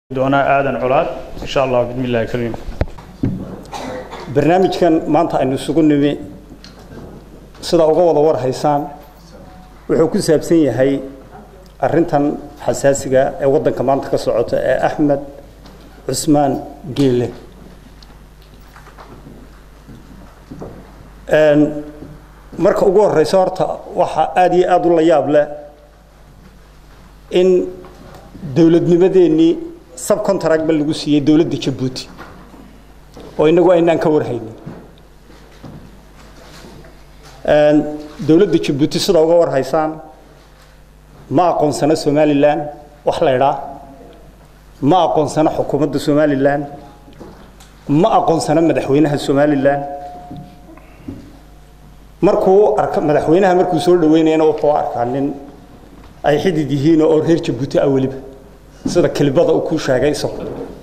doonaa aadan colaad insha allah bismi illahi kariim barnaamijkan maanta aynu isugu nimi sida uga wada war haysaan wuxuu ku saabsan yahay arintan xasaasiga ee waddanka maanta ka socota ee axmed cusmaan geele marka ugu horeysa horta waxaa aada iyo aada u la yaab leh in dowladnimadeennii subcontractba lagu siiyey dowladda jabuuti oo inagu aynaan ka warhaynin dowladda jabuuti sida uga war haysaan ma aqoonsano somalilan wax la idhaa ma aqoonsano xukuumadda somalilan ma aqoonsano madaxweynaha somalilan markuu arka madaxweynaha markuu soo dhaweynayana wuxuu arkaa nin ay xidid yihiin oo reer jabuuti ah weliba sida kelibada uu ku sheegay isagu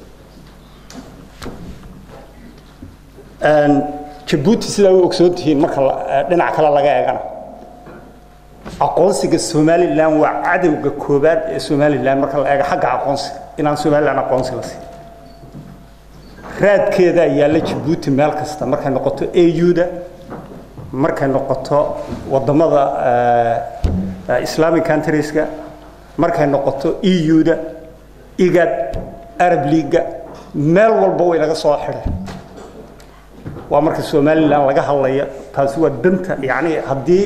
jabuuti sidaa u ogsoon tihiin marka dhinac kale laga eegana aqoonsiga somalilan waa cadowga koobaad ee somalilan marka la eego xagga aqoonsiga inaan somalilan aqoonsi la siin raadkeedaa yaalla jabuuti meel kasta markay noqoto auda markay noqoto wadamada islamic countrieska markay noqoto euda igad arab leaga meel walba way laga soo xidhay waa marka somalilan laga hadlaya taasi waa danta yani haddii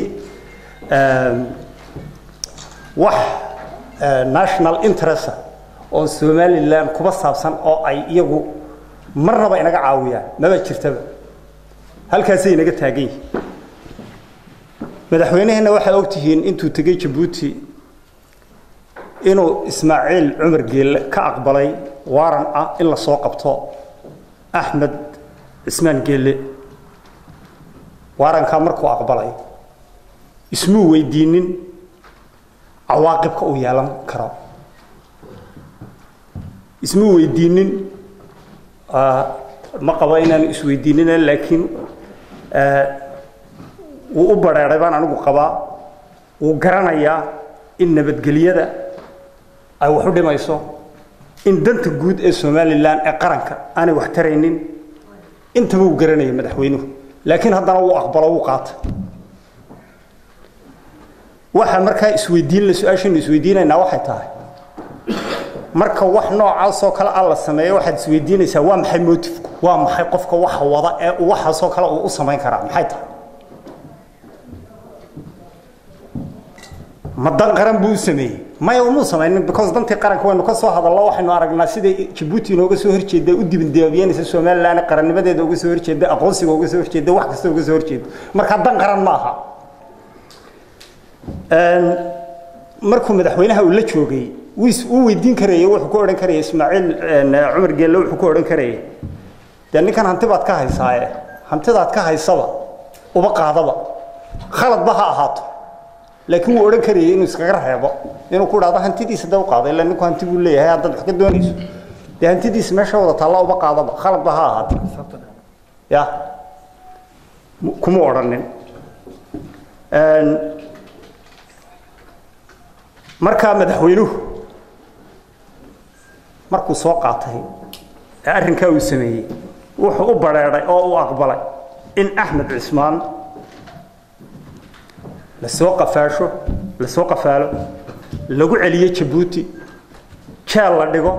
wax national interest oo somalilan kuba saabsan oo ay iyagu marnaba inaga caawiyaan maba jirtaba halkaasay inaga taagan yihin madaxweyneheenna waxaad ogtihiin intuu tegey jabuuti inuu ismaaciil cumar geelle ka aqbalay waaran ah in la soo qabto axmed cismaan geelle waarankaa markuu aqbalay ismuu weydiinin cawaaqibka uu yeelan karo ismuu weydiinin ma qabo inaanu isweydiinina laakiin wuu u bareeray baan anigu qabaa wuu garanayaa in nabadgelyada ay wax u dhimayso in danta guud ee somalilan ee qaranka aanay wax taraynin intaba uu garanaya madaxweynuhu laakiin haddana wuu aqbalo wuu qaata waxaa markaa isweydiinla su-aashaynu isweydiinaynaa waxay tahay marka wax noocaasoo kale a la sameeyo waxaad isweydiinaysaa waa maxay motifku waa maxay qofka waxa wada ee waxaasoo kale uu u samayn karaa maxay tahay ma dan qaran buu u sameeyey maya umuu samaynin because dantii qaranka waynu ka soo hadallo waxaynu aragnaa siday jabuuti inooga soo horjeeda u dibindaabiyanaysa somalilan qarannimadeeda uga soo horjeeda aqoonsiga uga soo horjeeda wax kasta uga soo horjeeda marka dan qaran ma aha markuu madaxweynaha uu la joogay wuu weydiin karayey wuxuu ku odhan karayay ismaaciil cumar geelle wuxuu ku odhan karayay dee ninkan hanti baad ka haysaaye hantidaad ka haysaba uba qaadaba khaladba ha ahaato laakiin wuu odhan karayay inuu iskaga reebo inuu ku dhahdo hantidiisa da u qaado illa ninku hanti buu leeyahay haddaad wax ka doonayso dee hantidiisa meesha wada taalla uba qaadaba khaladba ha ahaato ya kuma odhanin markaa madaxweynuhu markuu soo qaatay ee arrinkaa uu sameeyey wuxuu u bareeday oo uu aqbalay in axmed cismaan lasoo qafaasho lasoo qafaalo lagu celiyo jabuuti jeel la dhigo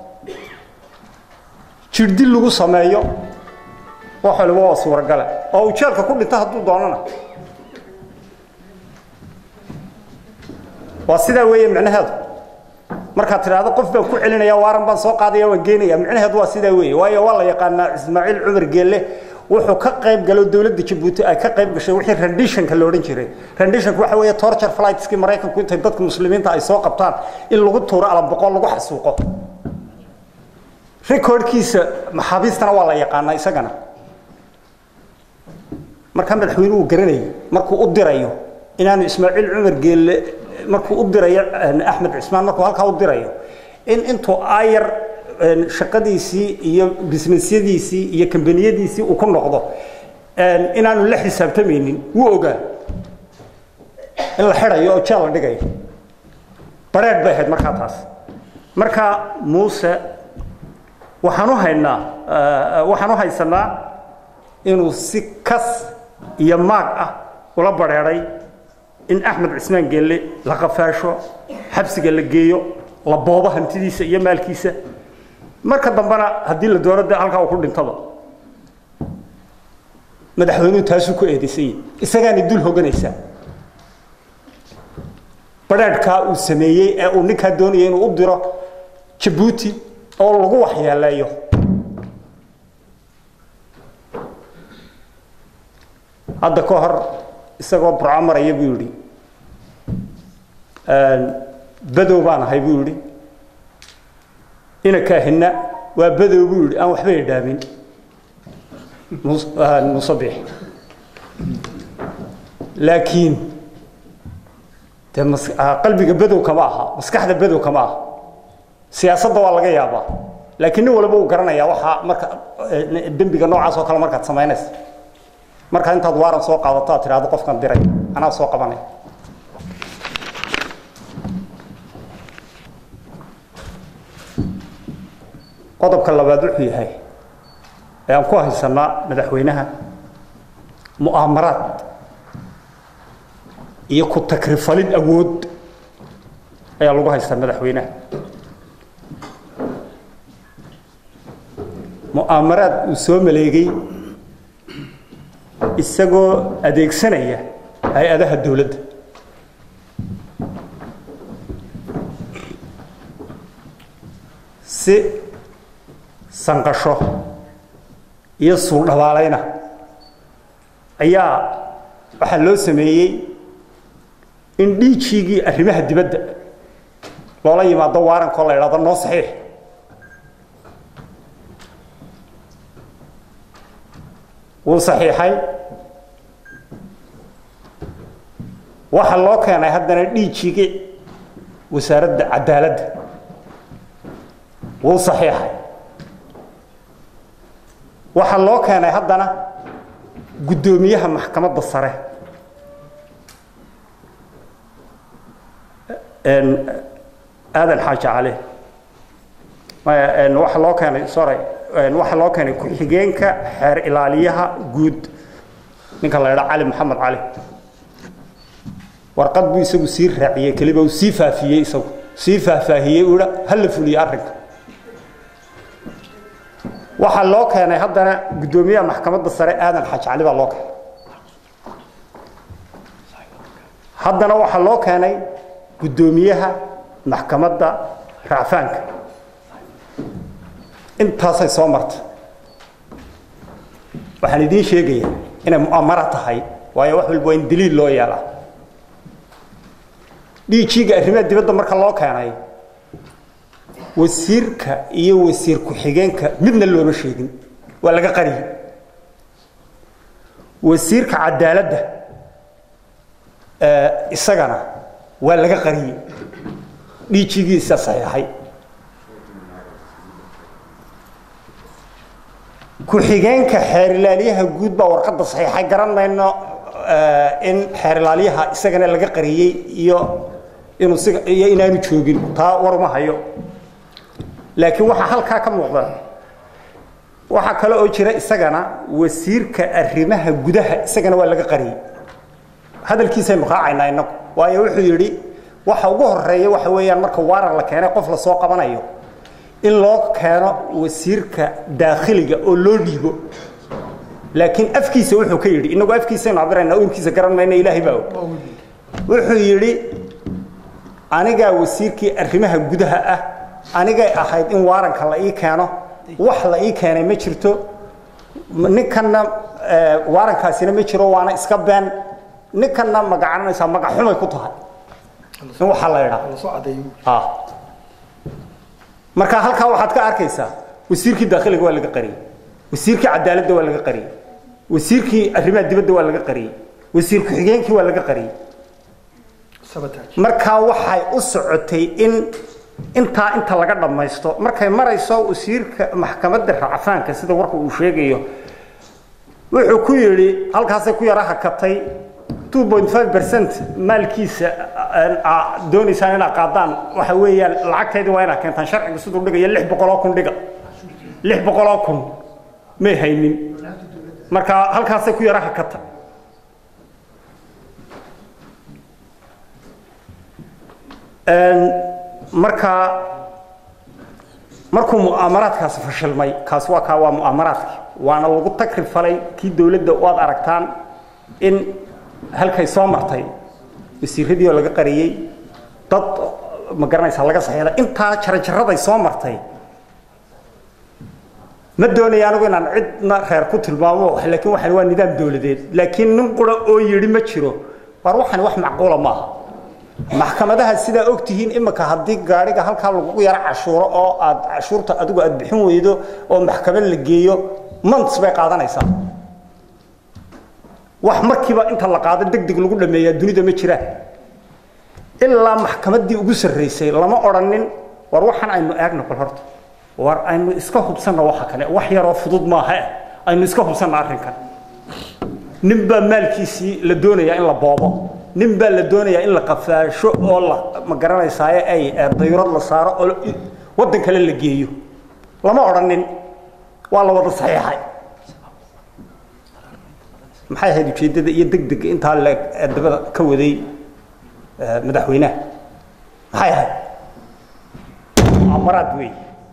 jirdil lagu sameeyo wax waliba waa suuragale oo uu jeelka ku dhinto hadduu doonana waa sidaa weeye micnaheedu markaad tidhaahdo qof baan ku celinaya waaran baan soo qaadaya waan geenaya micnaheedu waa sidaa weeye waayo waa la yaqaanaa ismaaciil cumar geelle wuxuu ka qayb galo dowladda jabuuti ay ka qayb gashay wixii renditionka la odhan jiray renditionka waxa weeye torture flightskii maraykanku intay dadka muslimiinta ay soo qabtaan in lagu tuuro alaboqo lagu xasuuqo recordkiisa maxaabiistana waa la yaqaanaa isagana markaa madaxweynuhu garanayay markuu u dirayo inaanu ismaaciil cumar geelle markuu u dirayo axmed cismaan markuu halkaa u dirayo in intuu ayar shaqadiisii iyo businessyadiisii iyo kambaniyadiisii uu ku noqdo inaanu la xisaabtamaynin wuu ogaa in la xidhayo oo jeel la dhigayo bareedh bay ahayd markaa taas markaa muuse waxaan u haynaa waxaan u haysanaa inuu si kas iyo maag ah ula badheedhay in axmed cismaan geelle la qafaasho xabsiga la geeyo la boobo hantidiisa iyo maalkiisa marka dambena haddii la doono de halkaa uu ku dhintaba madaxweynuhu taasuu ku eedaysan yahi isagaanay dul hoganaysaa badhaadhkaa uu sameeyey ee uu ninkaa doonaya inuu u diro jabuuti oo lagu waxyeeleeyo hadda ka hor isagoo burco maraya buu yidhi badow baan ahay buu yidhi inakaahina waa badow buu yidhi aan waxba idhaamin musabix laakiin dee qalbiga badow kama aha maskaxda badow kama aha siyaasadda waa laga yaabaa laakiin nin walba uu garanayaa waxaa marka dembiga noocaas oo kale markaad samaynaysa markaa intaad waaran soo qaadato aad tidhahdo qofkan diray anaa soo qabanaya qodobka labaad wuxuu yahay ee aan ku haysanaa madaxweynaha mu'aamaraad iyo ku takrifalid awood ayaa lagu haystaa madaxweynaha mu'aamaraad uu soo maleegay isagoo adeegsanaya hay-adaha dowladda si sanqasho iyo suuldhabaalayna ayaa waxaa loo sameeyey in dhiijiigii arrimaha dibadda loola yimaado waarankoo la idhahdo noo saxiix wuu saxiixay waxaa loo keenay haddana dhiijiigii wasaaradda cadaaladda wuu saxiixay waxaa loo keenay haddana guddoomiyaha maxkamadda sare aadan xaaji cali waxaa loo keenay sorry waxaa loo keenay ku-xigeenka xeer ilaaliyaha guud ninka la idhaa cali maxamed cali warqad buu isagu sii raaciyey keliba uu sii faafiyey isagu sii faahfaahiyey uu ha la fuliye arrinka waxaa loo keenay haddana guddoomiyaha maxkamadda sare aadan xaaji cali baa loo keenay haddana waxaa loo keenay guddoomiyaha maxkamadda racfaanka intaasay soo marta waxaan idiin sheegaya inay mu'amara tahay waayo wax walba waa in daliil loo yeelaa dhiijiiga arrimaha dibadda marka loo keenay wasiirka iyo wasiir ku-xigeenka midna looma sheegin waa laga qariyey wasiirka cadaaladda isagana waa laga qariyey dhiijigiisa saxiixay ku-xigeenka xeer ilaaliyaha guud baa warqadda saxiixay garan mayno in xeer ilaaliyaha isagana laga qariyey iyo inuu siga iyo inaanu joogin taa waruma hayo laakiin waxaa halkaa ka muuqda waxaa kale oo jira isagana wasiirka arrimaha gudaha isagana waa laga qariyey hadalkiisaynu raacaynaa inagu waayo wuxuu yidhi waxa ugu horeeya waxa weeyaan marka waaran la keenay qof la soo qabanayo in loo keeno wasiirka daakhiliga oo loo dhiibo laakiin afkiisa wuxuu ka yidhi inagu afkiisaynu cabiraynaa uurkiisa garan mayna ilaahay baa og wuxuu yidhi anigaa wasiirkii arrimaha gudaha ah anigay ahayd in waaranka la ii keeno wax la ii keenay ma jirto ninkanna waarankaasina ma jiro waana iska been ninkanna magacananaysaa magaxumay ku tahay in waxaa la idhaa marka halkaa waxaad ka arkaysaa wasiirkii daakhiliga waa laga qariyey wasiirkii cadaaladda waa laga qariyey wasiirkii arrimaha dibadda waa laga qariyey wasiir ku-xigeenkii waa laga qariyey markaa waxay u socotay in intaa inta laga dhammaysto markay marayso wasiirka maxkamadda racfaanka sida warka uu sheegayo wuxuu ku yidhi halkaasay ku yara hakatay percent maalkiisa doonaysaan inaad qaadaan waxa weeyaan lacagteedii waa inaad keentaan sharciga siduu dhigaya lix boqoloo kun dhiga lix boqoloo kun may haynin marka halkaasay ku yara hakata marka markuu mu'aamaraadkaasi fashilmay kaas waa kaa waa mu'aamaraadki waana lagu tagri falay kii dowladda waad aragtaan in halkay soo martay wasiiradii oo laga qariyey dad ma garanaysaa laga saxeelay intaa jarajaraday soo martay ma doonaya anigu inaan cidna reer ku tilmaamo laakiin waxaan waa nidaam dowladeed laakiin nin qura oo yidhi ma jiro war waxani wax macquula maaha maxkamadaha sidaa og tihiin imika haddii gaadhiga halkaa lagu yaro cashuuro oo aad cashuurta adigu aad bixin weydo oo maxkamad la geeyo months bay qaadanaysaa wax markiiba inta la qaado deg deg lagu dhameeyaa dunida ma jiraan ilaa maxkamaddii ugu sarraysay lama odhanin war waxaan aynu eegno bal horta war aynu iska hubsanno waxa kale wax yaroo fudud maaha aynu iska hubsanno arrinkan nin baa maalkiisii la doonayaa in la boobo nin baa la doonayaa in la qafaasho oo la ma garanaysaaye ay dayrad la saaro oo waddan kale la geeyo lama odhanin waa la wada saxiixay maxay ahayd ujeeddada iyo deg dega intaa le dabada ka waday madaxweynaha maxay ahayd mu'amaraad weey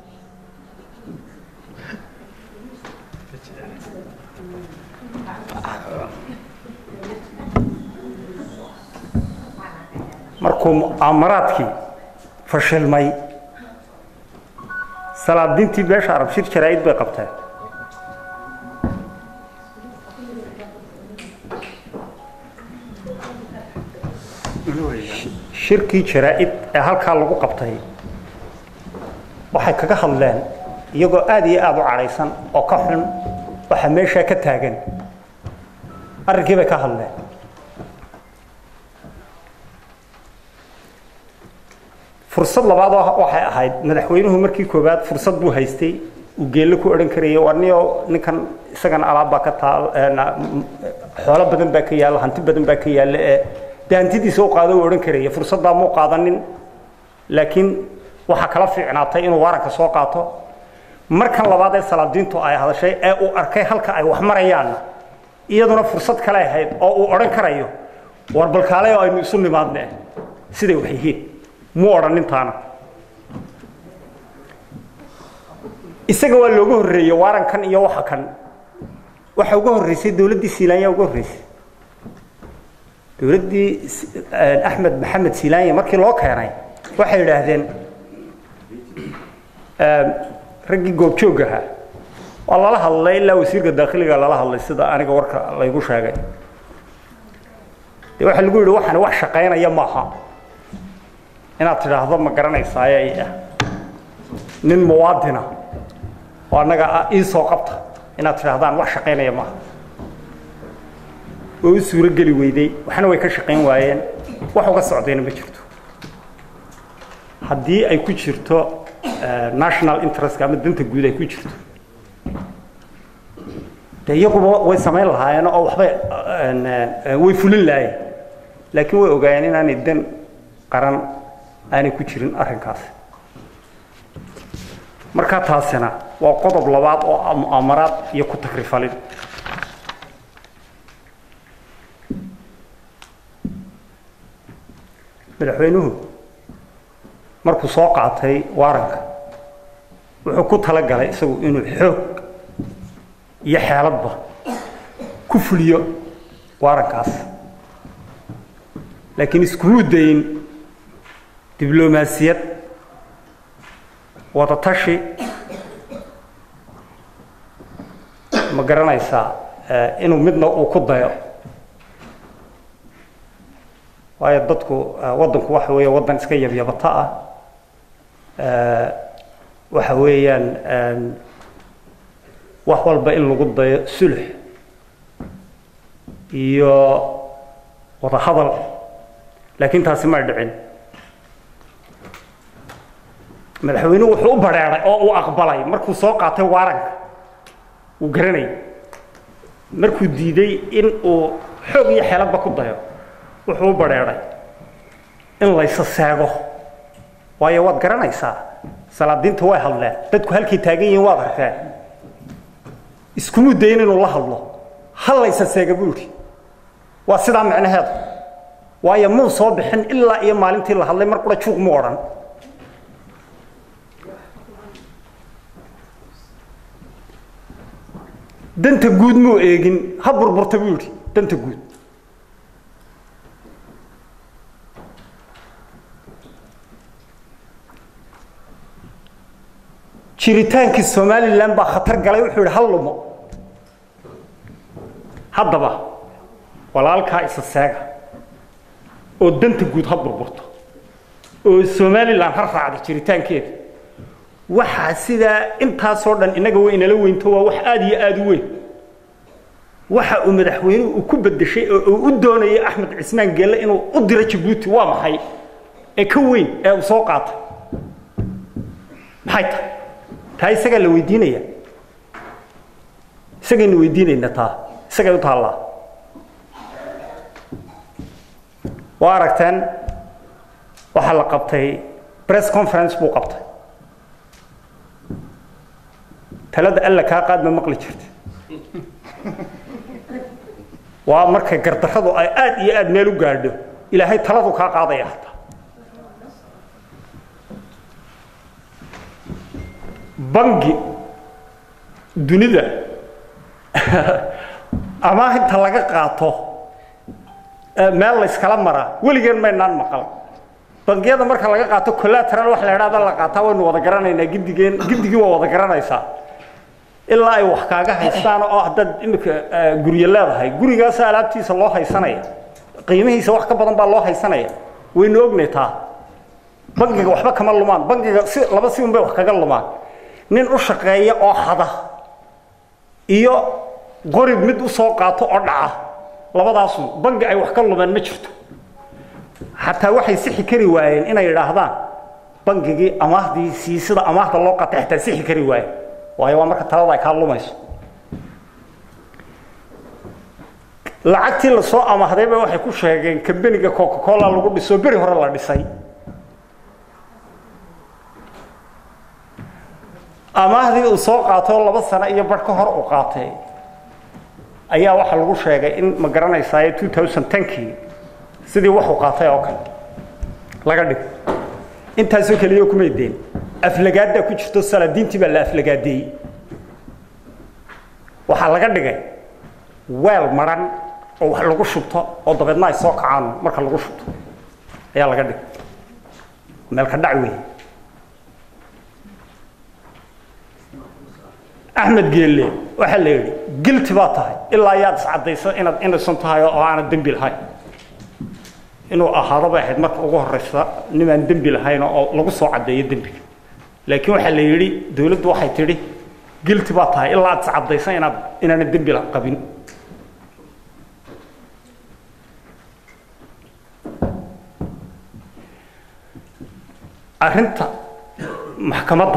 markuu mu'aamaraadkii fashilmay salaadiintii beesha arab shir jaraa'id bay qabteen shirkii jaraa'id ee halkaa lagu qabtay waxay kaga hadleen iyagoo aada iyo aada u cadhaysan oo ka xun waxa meeshaa ka taagan arrinkii bay ka hadleen fursad labaad waxay ahayd madaxweynuhu markii koowaad fursad buu haystay uu geelle ku odhan karayay warniyo ninkan isagana alaab baa ka taal xoolo badan baa ka yaalla hanti badan baa ka yaalla ee dee hantidiisa u qaado uu odhan karaya fursaddaa muu qaadanin laakiin waxaa kala fiicnaatay inuu waaranka soo qaato markan labaad ee salaadiintu ay hadashay ee uu arkay halka ay wax marayaanna iyaduna fursad kale ahayd oo uu odhan karayo war balkaale oo aynu isu nimaadne siday wax yihiin muu odhan nintaana isaga waa looga horreeyey waarankan iyo waxa kan waxa uga horreysay dowladdii siilaanya uga horreysay dowladdii axmed maxamed siilaanya markii loo keenay waxay yidhaahdeen raggii goobjoog ahaa waa lala hadlay ilaa wasiirka daakhiliga lala hadlay sida aniga warka laygu sheegay de waxaa lagu yidhi waxani wax shaqaynaya maaha inaad tidhaahdo ma garanaysaaye ah nin muwaadina oo annaga ii soo qabta inaad tidhaahdaan wax shaqaynaya maaha way u suuro geli weyday waxna way ka shaqayn waayeen wax uga socdayna ma jirto haddii ay ku jirto national interest ama danta guud ay ku jirto de iyaguba way samayn lahaayeen oo waxbay way fulin lahaayeen laakiin way ogaayeen inaanay dan qaran aanay ku jirin arrinkaasi markaa taasina waa qodob labaad oo mu'aamaraad iyo ku takrifalin madaxweynuhu markuu soo qaatay waaranka wuxuu ku talagalay isagu inuu xoog iyo xeeladba ku fuliyo waarankaas laakiin iskumuu dayin diblomaasiyad wadatashi ma garanaysaa inuu midna uu ku dayo waayo dadku waddanku waxa weeye waddan iska yabyabata ah waxa weeyaan wax walba in lagu dayo sulx iyo wada hadal laakiin taasi may dhicin madaxweynuhu wuxuu u badheeday oo uu aqbalay markuu soo qaatay waaranka uu garanayay markuu diiday in uu xoog iyo xeeladba ku dayo wuxuu u badheeday in laysa seego waayo waad garanaysaa salaadiinta way hadleen dadku halkay taagan yihiin waad arkeen iskumuu dayin inuu la hadlo hallaysa seega buu yidhi waa sidaa micnaheedu waayo muu soo bixin ilaa iyo maalintii la hadlay mar qura juuq mu odhan danta guud muu eegin ha burburta buu yidhi danta guud jiritaankii somalilan baa khatar galay wuxuu yidhi hal lumo haddaba walaalkaa isa seega oo danta guud ha burburto oo somalilan ha raacda jiritaankeeda waxaa sidaa intaasoo dhan innaga way inala weynto waa wax aada iyo aada u weyn waxa uu madaxweynuhu uu ku bedeshay oo uu u doonayay axmed cismaan geelle inuu u diro jabuuti waa maxay ee ka weyn ee uu soo qaatay maxay tahay taa isagaa la weydiinaya isagaynu weydiinayna taa isagay u taallaa waa aragteen waxaa la qabtay press conference buu qabtay talada alla kaa qaad ma maqli jirta waa markay gardarradu ay aad iyo aad meel u gaadho ilaahay taladu kaa qaadaya hataa bangi dunida amaah inta laga qaato meel la yskala maraa weligeen maynaan maqal bangiyada marka laga qaato collateral wax la idhahda la qaataa waynu wada garanaynaa gidigeen gidigii waa wada garanaysaa ilaa ay wax kaaga haystaan oo haddaad imika guryo leedahay gurigaasa alaabtiisa loo haysanaya qiimihiisa wax ka badan baa loo haysanaya waynu ognay taa bangiga waxba kama lumaan bangiga si laba si unbay wax kaga lumaan nin u shaqeeya oo hada iyo qorib mid u soo qaato oo dhaca labadaasun bangi ay wax ka lumeen ma jirto xataa waxay sixi kari waayeen inay idhaahdaan bangigii amaahdii sii sida amaahda loo qatay xataa sixi kari waayeen waayo waa marka talada ay kaa lumayso lacagtii lasoo amaahdayba waxay ku sheegeen kambeniga coca cola lagu dhiso beri hore la dhisay amaahdii uu soo qaatay oo laba sano iyo bar ka hor uu qaatay ayaa waxaa lagu sheegay in ma garanaysaa two thousand tenkii sidii waxuu qaatay oo kale laga dhigo intaasoo keliya kumay deen aflagaaddaa ku jirto salaadiintii baa la aflagaadeeyey waxaa laga dhigay weel maran oo wax lagu shubto oo dabeedna ay soo kacaan marka lagu shubto ayaa laga dhigay meelka dhac wey axmed geelle waxaa la yidhi gilti baa tahay ilaa yaad iscaddayso inaad innocent tahay oo aanad dembi lahayn inuu ahaado bay ahayd marka ugu horeysa nimaan dembi lahayn oo lagu soo caddeeyo dembiga laakiin waxaa la yidhi dawladdu waxay tidhi gilti baa tahay ilaa aad iscaddayso inaad inaana dembi qabin arrinta maxkamadda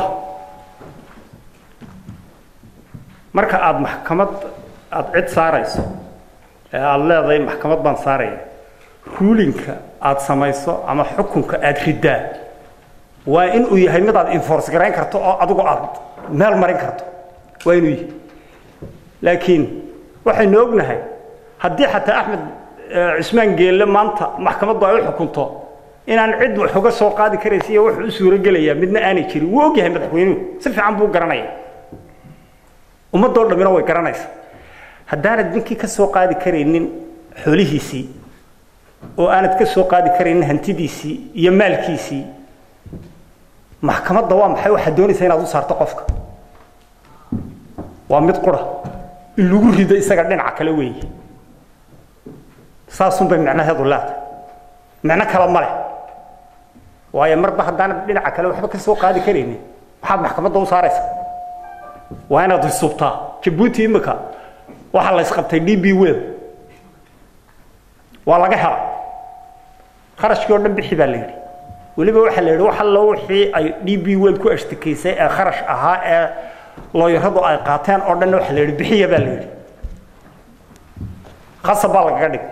marka aada maxkamad aada cid saarayso ee aada leedahay maxkamad baan saaraya ruulinka aada samayso ama xukunka aada riddaa waa inuu yahay mid aad enforce garayn karto oo adigu aada meel marin karto waa inuu yahay laakiin waxaynu ognahay haddii xataa axmed cismaan geelle maanta maxkamaddu ay u xukunto inaan cid wax uga soo qaadi karaysa iyo wuxuu u suurogelayaa midna aanay jirin wuu ogyahay madaxweynuhu si fiican buu garanaya ummadoo dhammina way garanaysaa haddaanad ninkii ka soo qaadi karaynin xoolihiisii oo aanad ka soo qaadi karaynin hantidiisii iyo maalkiisii maxkamadda waa maxay waxaad doonaysaa inaad u saarto qofka waa mid qura in lagu rido isaga dhinaca kale weeye saasunbay micnaheedu leedahay micno kale ma leh waayo marba haddaanad dhinaca kale waxba ka soo qaadi karaynin maxaad maxkamadda u saaraysaa waa inaad isubtaa jabuuti imika waxaa la isqabtay d b wel waa laga hela kharashkii oo dhan bixi baa la yidhi weliba waxaa la yidhi wax allo wixii ay d b wel ku ashtakaysay ee kharash ahaa ee looyaradu ay qaateen oo dhanna waxaa la yidhi bixiya baa la yidhi khasab baa lagaga dhig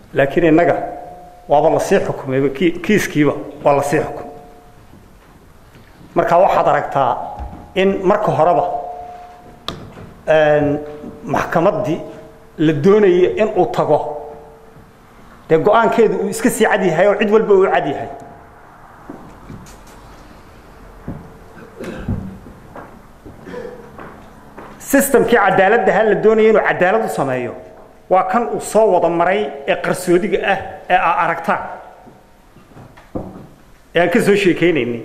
laakiin innaga waaba lasii xukumayba kiiskiiba waa lasii xukumay marka waxaad aragtaa in marka horeba maxkamaddii la doonayo in uu tago dee go-aankeedu uu iska sii cad yahay oo cid walba uu cad yahay sistamkii cadaaladdaha la doonaya inuu cadaalad u sameeyo waa kan uu soo wada maray ee qarsoodiga ah ee aa aragtaan ee aan ka soo sheekeynaynay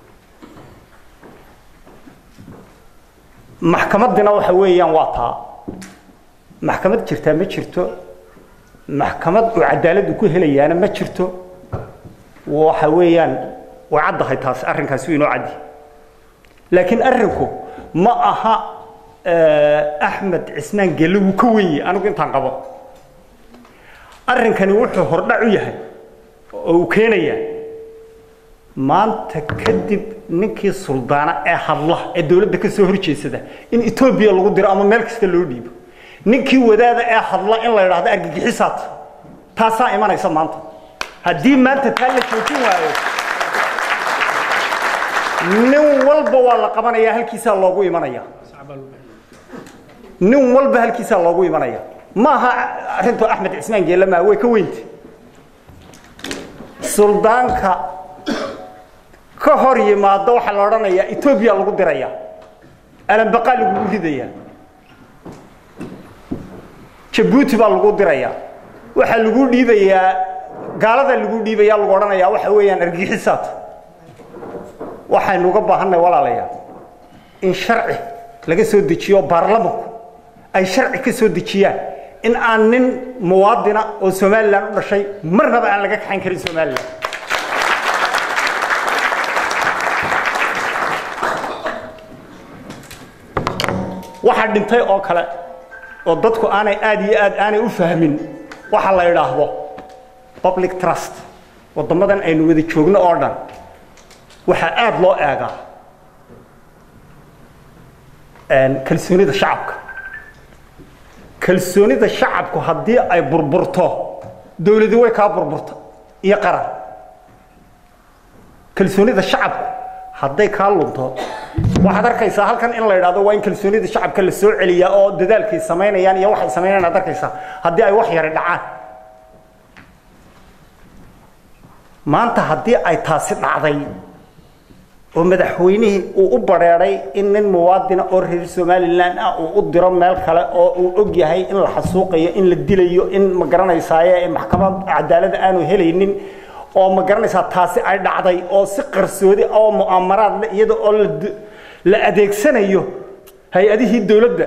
maxkamaddina waxa weeyaan waa taa maxkamad jirtaa ma jirto maxkamad uu cadaaladdu ku helayaana ma jirto waxa weeyaan way caddahay taasi arrinkaasi inoo caddi laakiin arrinku ma aha axmed cismaan gelle wuu ka wenye anigu intaan qabo arrinkani wuxuu hordhac u yahay oo uu keenayaa maanta kadib ninkii suldaana ee hadla ee dawladda ka soo horjeesada in etoobiya lagu diro ama meel kasta loo dhiibo ninkii wadaada ee hadla in la idhaahdo argagixisaad taasaa imanaysa maanta haddii maanta taa la joojin waayo nin walba waa la qabanaya halkiisaa loogu imanaya nin walba halkiisaa loogu imanaya ma aha arrintu axmed cismaan geelle maa way ka weynta suldaanka ka hor yimaado waxaa la odhanayaa etoobiya lagu diraya alanbaqaa lagugu ridaya jabuuti baa lagu diraya waxaa lagu dhiibayaa gaalada lagu dhiibaya lagu odhanayaa waxa weeyaan argixisaad waxaynu uga baahannahay walaalayaal in sharci laga soo dejiyo baarlamanku ay sharci ka soo dejiyaan in aan nin muwaadina oo somalilan u dhashay marnaba aan laga kaxayn karin somalilan waxaa dhintay oo kale oo dadku aanay aad iyo aad aanay u fahmin waxa la idhaahdo public trust waddamadan aynu wada joogno oo dhan waxaa aada loo eegaa kalsoonida shacabka kalsoonida shacabku haddii ay burburto dawladi way kaa burburta iyo qaran kalsoonida shacabku hadday kaa lunto waxaad arkaysaa halkan in la idhahdo waa in kalsoonida shacabka la soo celiyaa oo dadaalkay samaynayaan iyo waxay samaynayaan ad arkaysaa haddii ay wax yari dhacaan maanta haddii ay taasi dhacday oo madaxweynihii uu u bareeday in nin muwaadina oo reer somalilan ah uu u diro meel kale oo uu og yahay in la xasuuqayo in la dilayo in ma garanaysaaye maxkamad cadaalada aanu helaynin oo ma garanaysaa taasi ay dhacday oo si qarsoodi oo mu'amaraad le iyada oo la la adeegsanayo hay-adihii dawladda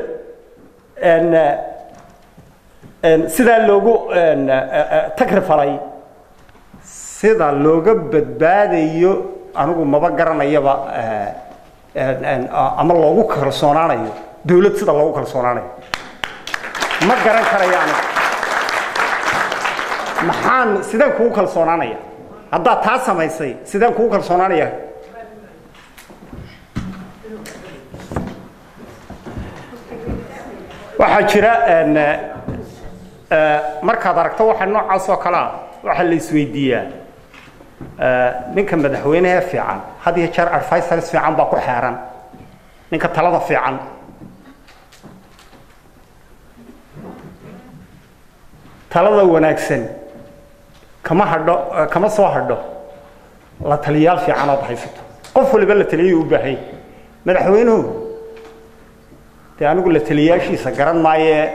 sidaa loogu tagrifalay sida looga badbaadayo anigu maba garanayaba ama loogu kalsoonaanayo dawlad sida loogu kalsoonaanayo ma garan karayo anigu maxaan sideen kugu kalsoonaanaya haddaad taa samaysay sideen kugu kalsoonaanaya waxaa jira markaad aragto waxa noocaas oo kale ah waxaa la isweydiiyaa ninka madaxweynehe fiican had iyo jeer advisors fiican baa ku xeeran ninka talada fiican talada wanaagsan kama hadho kama soo hadho la taliyaal fiican ood haysato qof waliba la taliyay u baahay madaxweynuhu dee anigu la taliyaashiisa garan maaye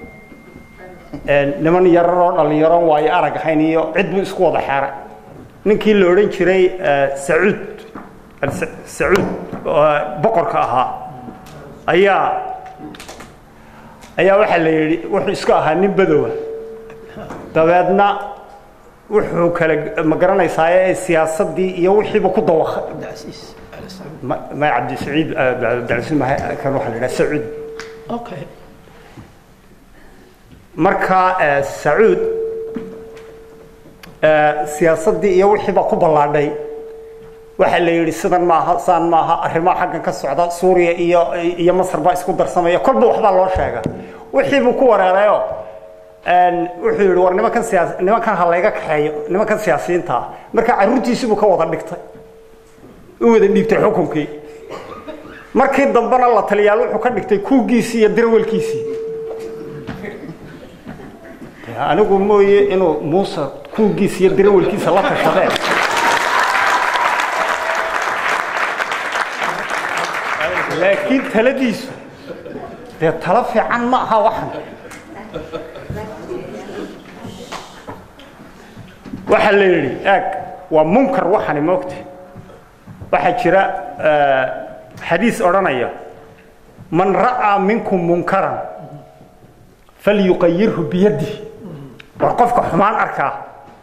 niman yararoo dhallinyaroon waayo arag ahayn iyo cid buu isku wada xeeray ninkii la odhan jiray sacuud sacuud boqorka ahaa ayaa ayaa waxaa la yidhi wuxuu isku ahaa nin badowa dabeedna wuxuu kala ma garanaysaaye siyaasaddii iyo wixiiba ku dawakay ma cabdisaciid cabdicasiid ma kan waxaa la yidhaha sacuud okay marka sacuud siyaasaddii iyo wixii baa ku ballaadhay waxaa la yidhi sidan maaha saan maaha arrimaha xaggan ka socda suuriya iyo iyo masar baa isku darsamaya kolba waxbaa loo sheega wixii buu ku wareerayo wuxuu yidhi war nimankan siyaas nimankan ha layga kaxeeyo nimankan siyaasiyiinta ah marka carruurtiisibuu ka wada dhigtay u wada dhiibtay xukunkii markii dambena la taliyaal wuxuu ka dhigtay kuugiisii iyo dirawalkiisii anigu mooye inuu muuse kuugiisa iyo dirawalkiisa la tashadeen laakiin taladiisu dee talo fiican ma aha waxan waxaa la yidhi aag waa munkar waxani moogta waxaa jira xadiis odhanaya man ra'aa minkum munkaran falyuqayirhu biyadihi war qofka xumaan arkaa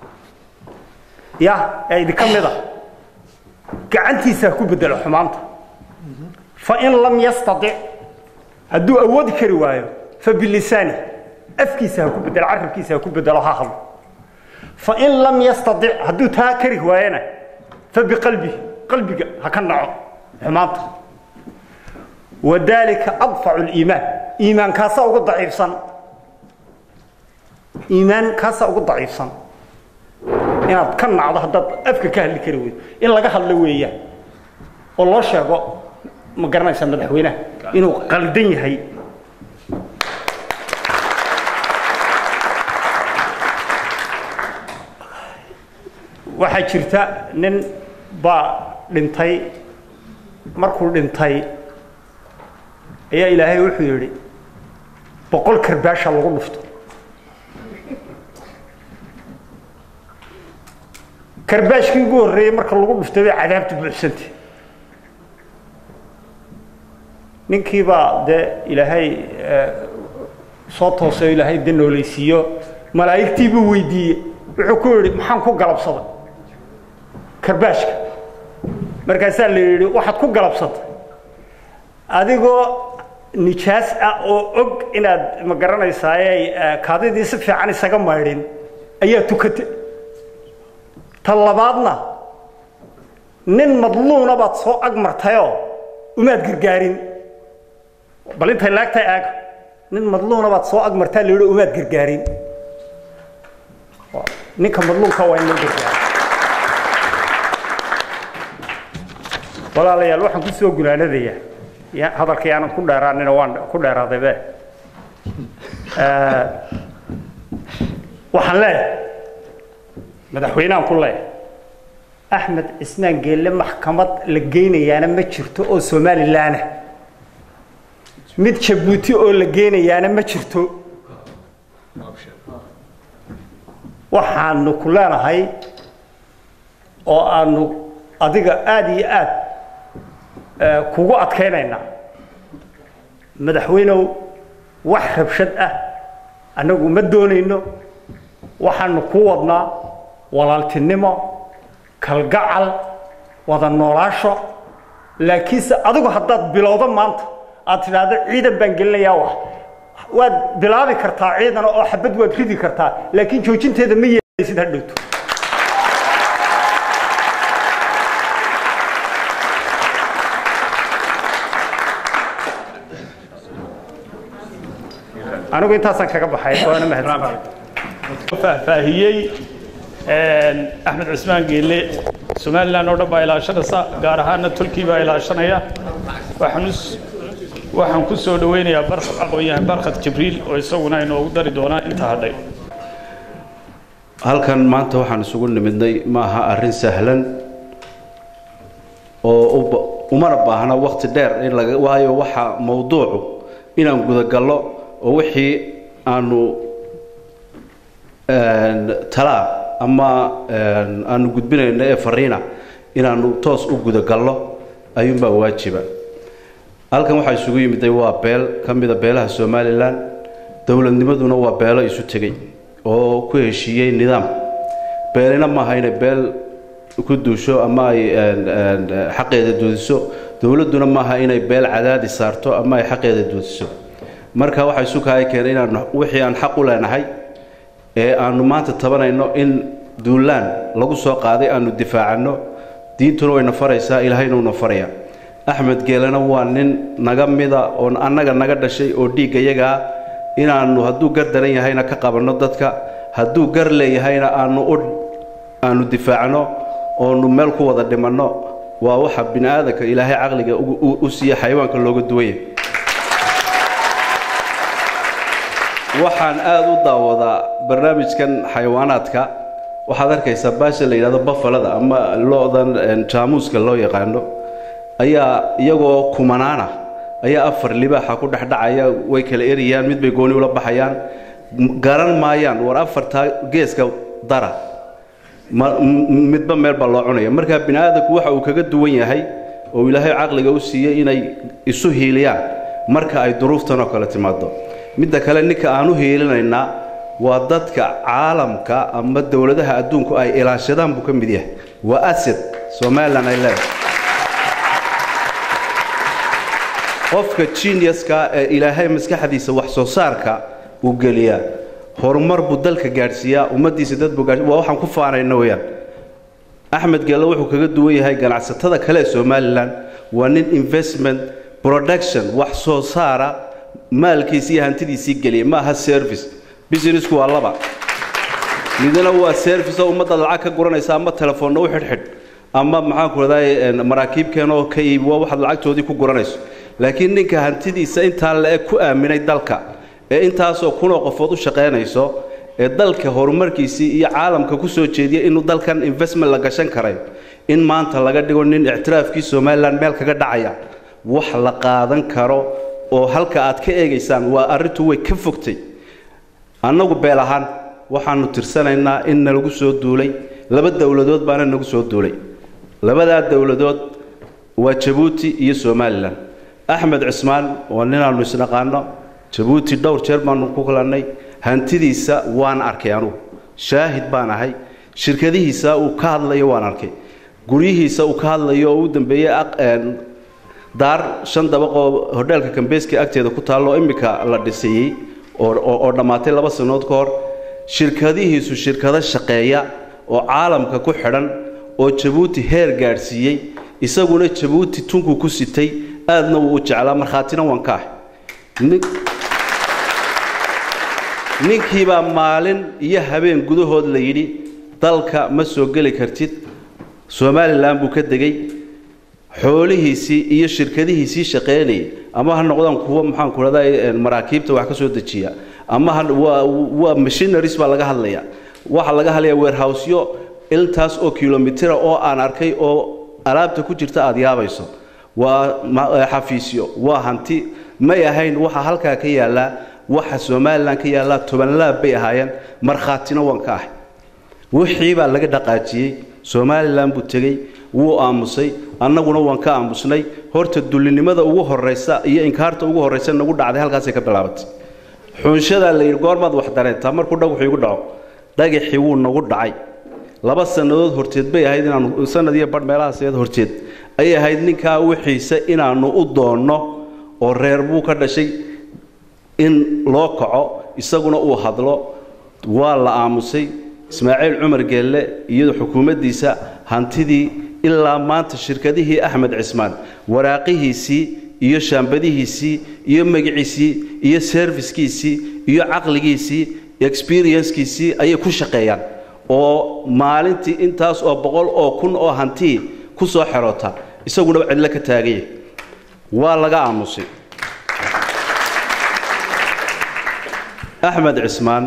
ya ee idinka mida gacantiisa ha ku bedelo xumaanta fain lam yastaic hadduu awoodi kari waayo fabilisaani afkiisa ha ku bedelo carabkiisa ha ku bedelo ha hadlo fain lam yastaic hadduu taa kari waayana fabiqalbihi qalbiga ha ka naco xumaanta wadalika adfacu liimaan iimaan kaasaa ugu daciifsan iimaan kaasaa ugu daciifsan inaad ka nacdo haddaad afka ka hadli kari weydo in laga hadlo weeyaan oo loo sheego ma garanaysaa madaxweynaha inuu qaldan yahay waxaa jirta nin baa dhintay markuu dhintay ayaa ilaahay wuxuu yidhi boqol karbaasha lagu dhufto karbaashkii ugu horreeyey marka lagu dhuftay bay cadaabtu buuxsantay ninkii baa dee ilaahay soo toosay ilaahay de noolaysiiyo malaa'igtii buu weydiiyey wuxuu ku yidhi maxaan ku galabsaday karbaashka markaasaa la yidhi waxaad ku galabsatay adigoo nijaas ah oo og inaad ma garanaysaaye kaadidii si fiican isaga maydhin ayaa tukatay ta labaadna nin madluuna baad soo ag martayoo umaad gargaarin bal intay laagtay aag nin madluuna baad soo ag martaa la yidhi umaad gargaarin ninka madluunka waa in loo gargaaro walaalayaal waxaan ku soo gunaanadayaa ya hadalkii aanan ku dheeraanina waan ku dheeraadaybe waxaan leeyahay madaxweynehan ku leeyahay axmed cismaan geelle maxkamad la geynayaana ma jirto oo somalilanah mid jabuuti oo la geynayaana ma jirto waxaanu ku leenahay oo aanu adiga aada iyo aad kugu adkaynaynaa madaxweynow wax rabshad ah annagu ma doonayno waxaanu ku wadnaa walaaltinimo kalgacal wada noolaasho laakiinse adigu haddaad bilowdo maanta aad tidhaahdo ciidan baan gelinayaa wax waad bilaabi kartaa ciidan oo xabad waad ridi kartaa laakiin joojinteeda ma yeelaysid hadhowto anigu intaasaan kaga baxay waana mahadsan faahfaahiyey axmed cismaan geelle somalilan oo dhan baa ilaashanaysa gaar ahaana tolkii baa ilaashanaya waxaan waxaan ku soo dhaweynayaa barkad aqoon-yahan barkad jibriil oo isaguna inoogu dari doonaa inta hadhay halkan maanta waxaan isugu nimidnay ma aha arrin sahlan oo umana baahna wakti dheer in laga waayo waxa mawduucu inaan gudagallo oo wixii aanu talaa ama aanu gudbinayno ee fariina inaanu toos u gudagallo ayuunbaa waajiba halkan waxaa isugu yimiday waa beel ka mida beelaha somalilan dowladnimaduna waa beelo isu tegey oo ku heshiiyey nidaam beelina maaha inay beel ku duusho ama ay xaqeeda doodiso dowladduna maaha inay beel cadaadi saarto ama ay xaqeeda doodiso marka waxaa isu kaaya keenay inaanu wixii aan xaq u leenahay ee aanu maanta tabanayno in duulaan lagu soo qaaday aanu difaacanno diintuna wayna faraysaa ilaahayna una faraya axmed geelena waa nin naga mida oo annaga naga dhashay oo dhiigga yagaa inaannu hadduu gar daran yahayna ka qabanno dadka hadduu gar leeyahayna aanu u aanu difaacno oonu meel ku wada dhimanno waa waxa bini aadanka ilaahay caqliga u siiya xayawaanka looga duwanya waxaan aada u daawadaa barnaamijkan xayawaanaadka waxaad arkaysaa baasha la yidhahdo bafalada ama lo-dan jaamuuska loo yaqaano ayaa iyagoo kumanaana ayaa afar libaaxa ku dhexdhacaya way kala erayaan mid bay gooni ula baxayaan garan maayaan war afartaa geeska dara midba meel baa loo cunaya markaa bini aadamku waxa uu kaga duwan yahay oo ilaahay caqliga u siiyey inay isu hiiliyaan marka ay duruuftan oo kale timaado midda kale ninka aan u hiilinaynaa waa dadka caalamka ama dowladaha adduunku ay ilaashadaan buu ka mid yahay waa asad somalilan ay leedahay qofka geniuska ee ilaahay maskaxdiisa wax soo saarka uu geliyaa horumar buu dalka gaadhsiiyaa ummaddiisa dad buu gaadhsiya waa waxaan ku faanayna weeyaan axmed geelle wuxuu kaga duwan yahay ganacsatada kale ee somalilan waa nin investment production wax soo saara maalkiisii iyo hantidiisii geliya ma aha service businessku waa laba midna waa service oo ummadda lacag ka guranaysa ama telefoonna u xidhxidh ama maxaanku raday maraakiibkeen oo ka iibi waa waxaad lacagtoodii ku guranayso laakiin ninka hantidiisa intaa le-eg ku aaminay dalka ee intaasoo kunoo qofood u shaqaynayso ee dalka horumarkiisii iyo caalamka ku soo jeediya inuu dalkan investment la gashan karay in maanta laga dhigo nin ictiraafkii somalilan meel kaga dhacaya wax la qaadan karo oo halka aad ka eegaysaan waa arrintu way ka fogtay annagu beel ahaan waxaannu tirsanaynaa in nalagu soo duulay laba dowladood baana nagu soo duulay labadaa dowladood waa jabuuti iyo somalilan axmed cismaan waa ninaannu isnaqaano jabuuti dhowr jeer baannu ku kulannay hantidiisa waan arkay anugu shaahid baan ahay shirkadihiisa uu ka hadlayo waan arkay guryihiisa uu ka hadlayo oo u dambeeyey daar shan dabaqoo hodheelka kambeeska agteeda ku taallo immika la dhisayey oo dhammaatay laba sannood ka hor shirkadihiisu shirkado shaqeeya oo caalamka ku xidhan oo jabuuti heer gaadhsiiyey isaguna jabuuti tunkuu ku sitay aadna wuu u jeclaa markhaatina waan ka ahay ninkiibaa maalin iyo habeen gudahood la yidhi dalka ma soo geli kartid somalilan buu ka degey xoolihiisii iyo shirkadihiisii shaqaynayay ama ha noqdaan kuwa maxaanku raday maraakiibta wax ka soo dejiya ama waa machineries baa laga hadlaya waxaa laga hadlaya weerhowsyo intaas oo kilomitira oo aan arkay oo alaabta ku jirta aada yaabayso waa xafiisyo waa hanti may ahayn waxa halkaa ka yaallaa waxa somalilan ka yaallaa tobanlaab bay ahaayeen markhaatina waan ka ahay wixii baa laga dhaqaajiyey somalilan buu tegey wuu aamusay annaguna waan ka aamusnay horta dullinimada ugu horraysa iyo inkaarta ugu horraysa nagu dhacday halkaasay ka bilaabatay xunshadaa la yidhi goormaad wax dareentaa markuu dhagaxu igu dhaco dhagaxii wuu nagu dhacay laba sannadood horteed bay ahayd inaanu sanad iyo badh meelahaasd horteed ayay ahayd ninkaa wixiisa inaannu u doonno oo reer buu ka dhashay in loo kaco isaguna uu hadlo waa la aamusay ismaaciil cumar geelle iyo xukuumaddiisa hantidii ilaa maanta shirkadihii axmed cismaan waraaqihiisii iyo shaambadihiisii iyo magiciisii iyo serviskiisii iyo caqligiisii experiencekiisii ayay ku shaqeeyaan oo maalintii intaas oo boqol oo kun oo hantii ku soo xeroota isaguna cidlo ka taaganya waa laga aamusay axmed cismaan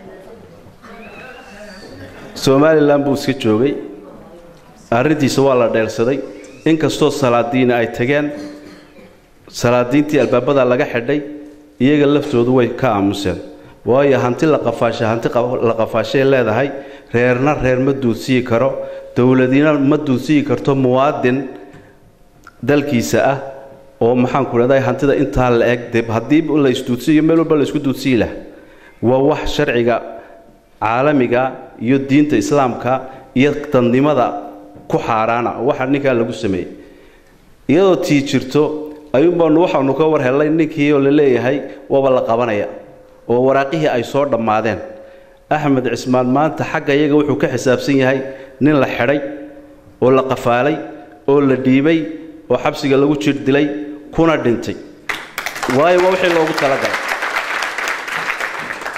somalilan buu iska joogay arrintiisa waa la dheelsaday inkastoo salaadiina ay tageen salaadiintii albaabada laga xidhay iyaga laftoodu way ka aamuseen waayo hanti la qafaasha hanti la qafaashay leedahay reerna reer ma duudsiyi karo dowladina ma duudsiyi karto muwaadin dalkiisa ah oo maxaanku dhahday hantida intaa la eg de haddii la isduudsiyo meel walba la isku duudsiyi lah waa wax sharciga caalamiga iyo diinta islaamka iyo dadnimada ku xaaraana waxa ninkaa lagu sameeyey iyadoo tii jirto ayuunbaanu waxaanu ka war hellay ninkii oo la leeyahay waaba la qabanaya oo waraaqihii ay soo dhammaadeen axmed cismaan maanta xagga iyaga wuxuu ka xisaabsan yahay nin la xidhay oo la qafaalay oo la dhiibay oo xabsiga lagu jir dilay kuna dhintay waayo waa wixii loogu talagalay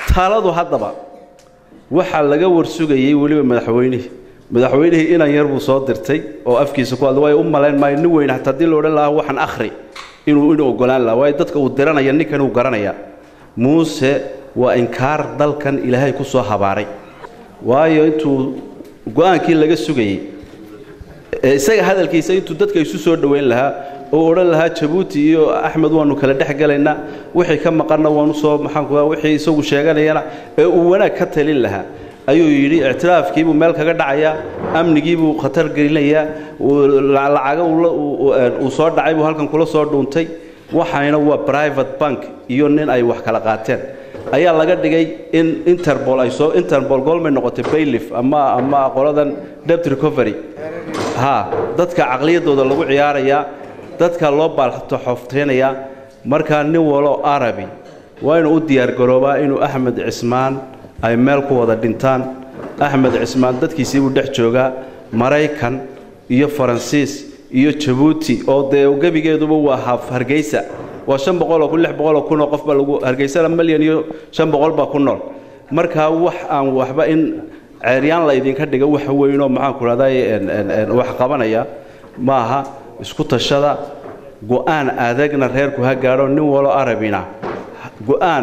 taladu haddaba waxaa laga warsugayey weliba madaxweynihii madaxweynihii inan yar buu soo dirtay oo afkiisa ku hadla waayo u malayn maayo nin weyn hataa haddii la odhan lahaa waxaan akhri inuu inuu ogolaan lahaa waayo dadka uu diranaya ninkan uu garanaya muuse waa inkaar dalkan ilaahay ku soo habaaray waayo intuu go-aankii laga sugayey ee isaga hadalkiisa intuu dadka isu soo dhoweyn lahaa oo odhan lahaa jabuuti iyo axmed waanu kala dhex galaynaa wixii ka maqanna waanu soo maxaanku wixii isagu sheeganayana ee uu wanaag ka talin lahaa ayuu yidhi ictiraafkiibuu meel kaga dhacayaa amnigiibuu khatar gelinayaa lacaga uu soo dhacay buu halkan kula soo dhuuntay waxayna waa private bank iyo nin ay wax kala qaateen ayaa laga dhigay in interbol ay soo interbol goolmay noqotay baylif ama ama qoladan debt recovery ha dadka caqliyadooda lagu ciyaarayaa dadka loo baaltoxofteynayaa markaa nin walo arabi waa inuu u diyaargaroobaa inuu axmed cismaan ay meel ku wada dhintaan axmed cismaan dadkiisii buu dhex joogaa maraykan iyo faransiis iyo jabuuti oo dee gebigeeduba waa haf hargeysa waa shan boqoloo kun lix boqoloo kunoo qofba lagu hargeysana milyan iyo shan boqol baa ku nool markaa wax aan waxba in ceeryaan la idinka dhiga wax weynoo maxaanku rahday wax qabanaya maaha isku tashada go-aan adagna reerku ha gaadho nin walo arabina go-aan